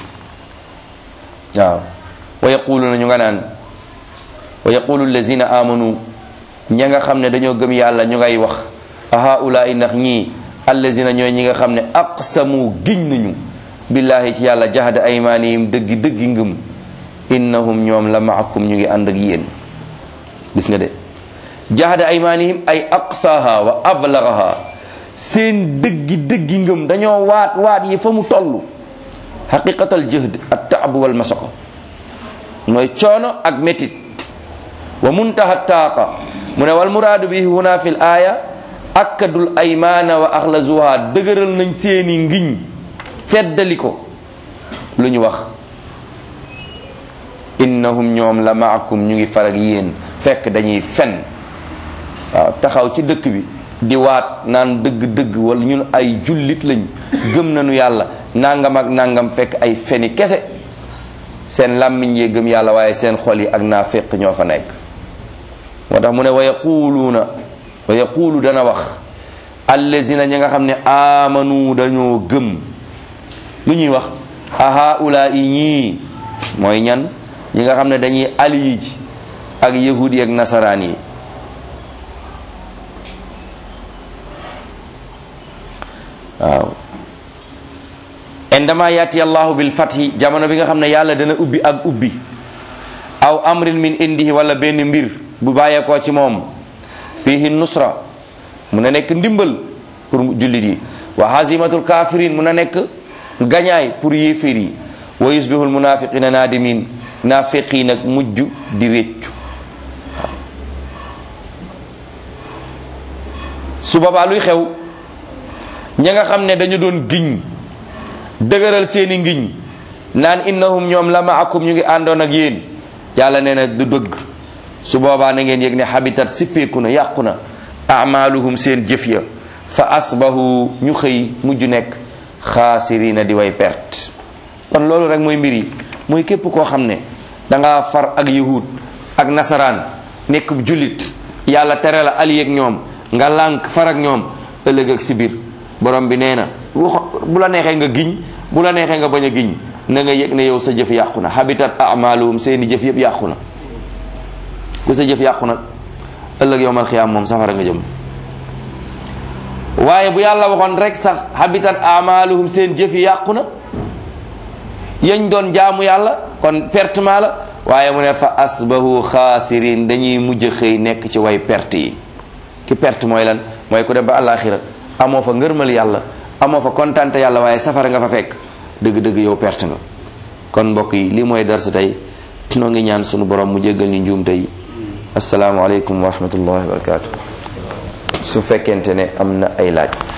waaw wa yaquluna ñu nga naan wa yaqulu allazina amanu ña nga xam ne dañoo gëm yàlla ñu ngay wax a haulaai ndax ñii allazina ñooy ñi nga xam ne aqsamu giñ nañu billahi ci yàlla jahada aymanihim dëggi dëggi ngëm innahum ñoom la maakum ñu ngi ànd ak yéen gis nga de jahada aymanihim ay aqsaha wa ablagaha seen dëggi dëggi ngëm dañoo waat waat yi fa mu toll xaqiqatal jëhd at taab wal masaqa mooy coono ak métit wa muntaha taaqa mu ne wal muraadu bi huna fi l aaya akkadul aymana wa axlazuha dëgëral nañ seeni ngiñ feddali ko lu ñu wax innahum ñoom la maakum ñu ngi farag yéen fekk dañuy fen waaw taxaw ci dëkk bi di waat naan dëgg-dëgg wala ñun ay jullit lañ gëm nañu yàlla nangam ak nangam fekk ay feni kese seen làmmiñ yee gëm yàlla waaye seen xol yi ak naa fekk ñoo fa nekk moo tax mu ne wa yaquluuna wa yaqulu dana wax allazina ñi nga xam ne amanu dañoo gëm lu ñuy wax ahaula i ñii mooy ñan ñi nga xam ne dañuy aliyi ji ak yahudi ak nasaraan yi waaw indama yati allahu bil fathi jamono bi nga xam ne yàlla dana ubbi ak ubbi aw amrin min indihi wala benn mbir bu bàyyeekoo ci moom fihi nusra mun na nekk ndimbal pour jullit yi wa hazimatul kafirin mun na nekk gañaay pour yéeféer yi wa yusbihul munafiqina nadimin nafiqi nag mujj di réccu su boobaa luy xew ña nga xam ne dañu doon giñ dëgëral seeni ngiñ naan innahum ñoom la maakum ñu ngi àndoon ak yéen yàlla nee na du dëgg su boobaa na ngeen yëg ne habitat sippeeku na yàqu na amaluhum seen jëf ya fa asbahu ñu xëy mujj nekk xaasirina di way perte kon loolu rek mooy mbir yi mooy képp koo xam ne danga far ak yahud ak nasaraan nekk jullit yàlla tere la ali ak ñoom nga lànk far ak ñoom ëllëg ak si biir borom bi nee na bu la neexee nga giñ bu la neexee nga bañ a giñ na nga yëg ne yow sa jëf yàqu na habitat amaluhum seeni jëf yëpp yàqu na ku sa jëf yàqu nag ëllëg yowmal xiyaam moom safara nga jëm waaye bu yàlla waxoon rek sax habitat amaluhum seen jëf yi yàqu na yañ doon jaamu yàlla kon pertement la waaye mu ne fa asbahu xaasirin dañuy mujj xëy nekk ci way perte yi ki perte mooy lan mooy ku dem ba àllaaxira amoo fa ngërmal yàlla amoo fa kontante yàlla waaye safara nga fa fekk dëgg-dëgg yow perte nga kon mbokk yi lii mooy darsa tey noo ngi ñaan sunu borom mu jéggal ñu njuum tey asalaamaaleykum wa rahmatullahi wa barakatu su fekkente ne am na ay laaj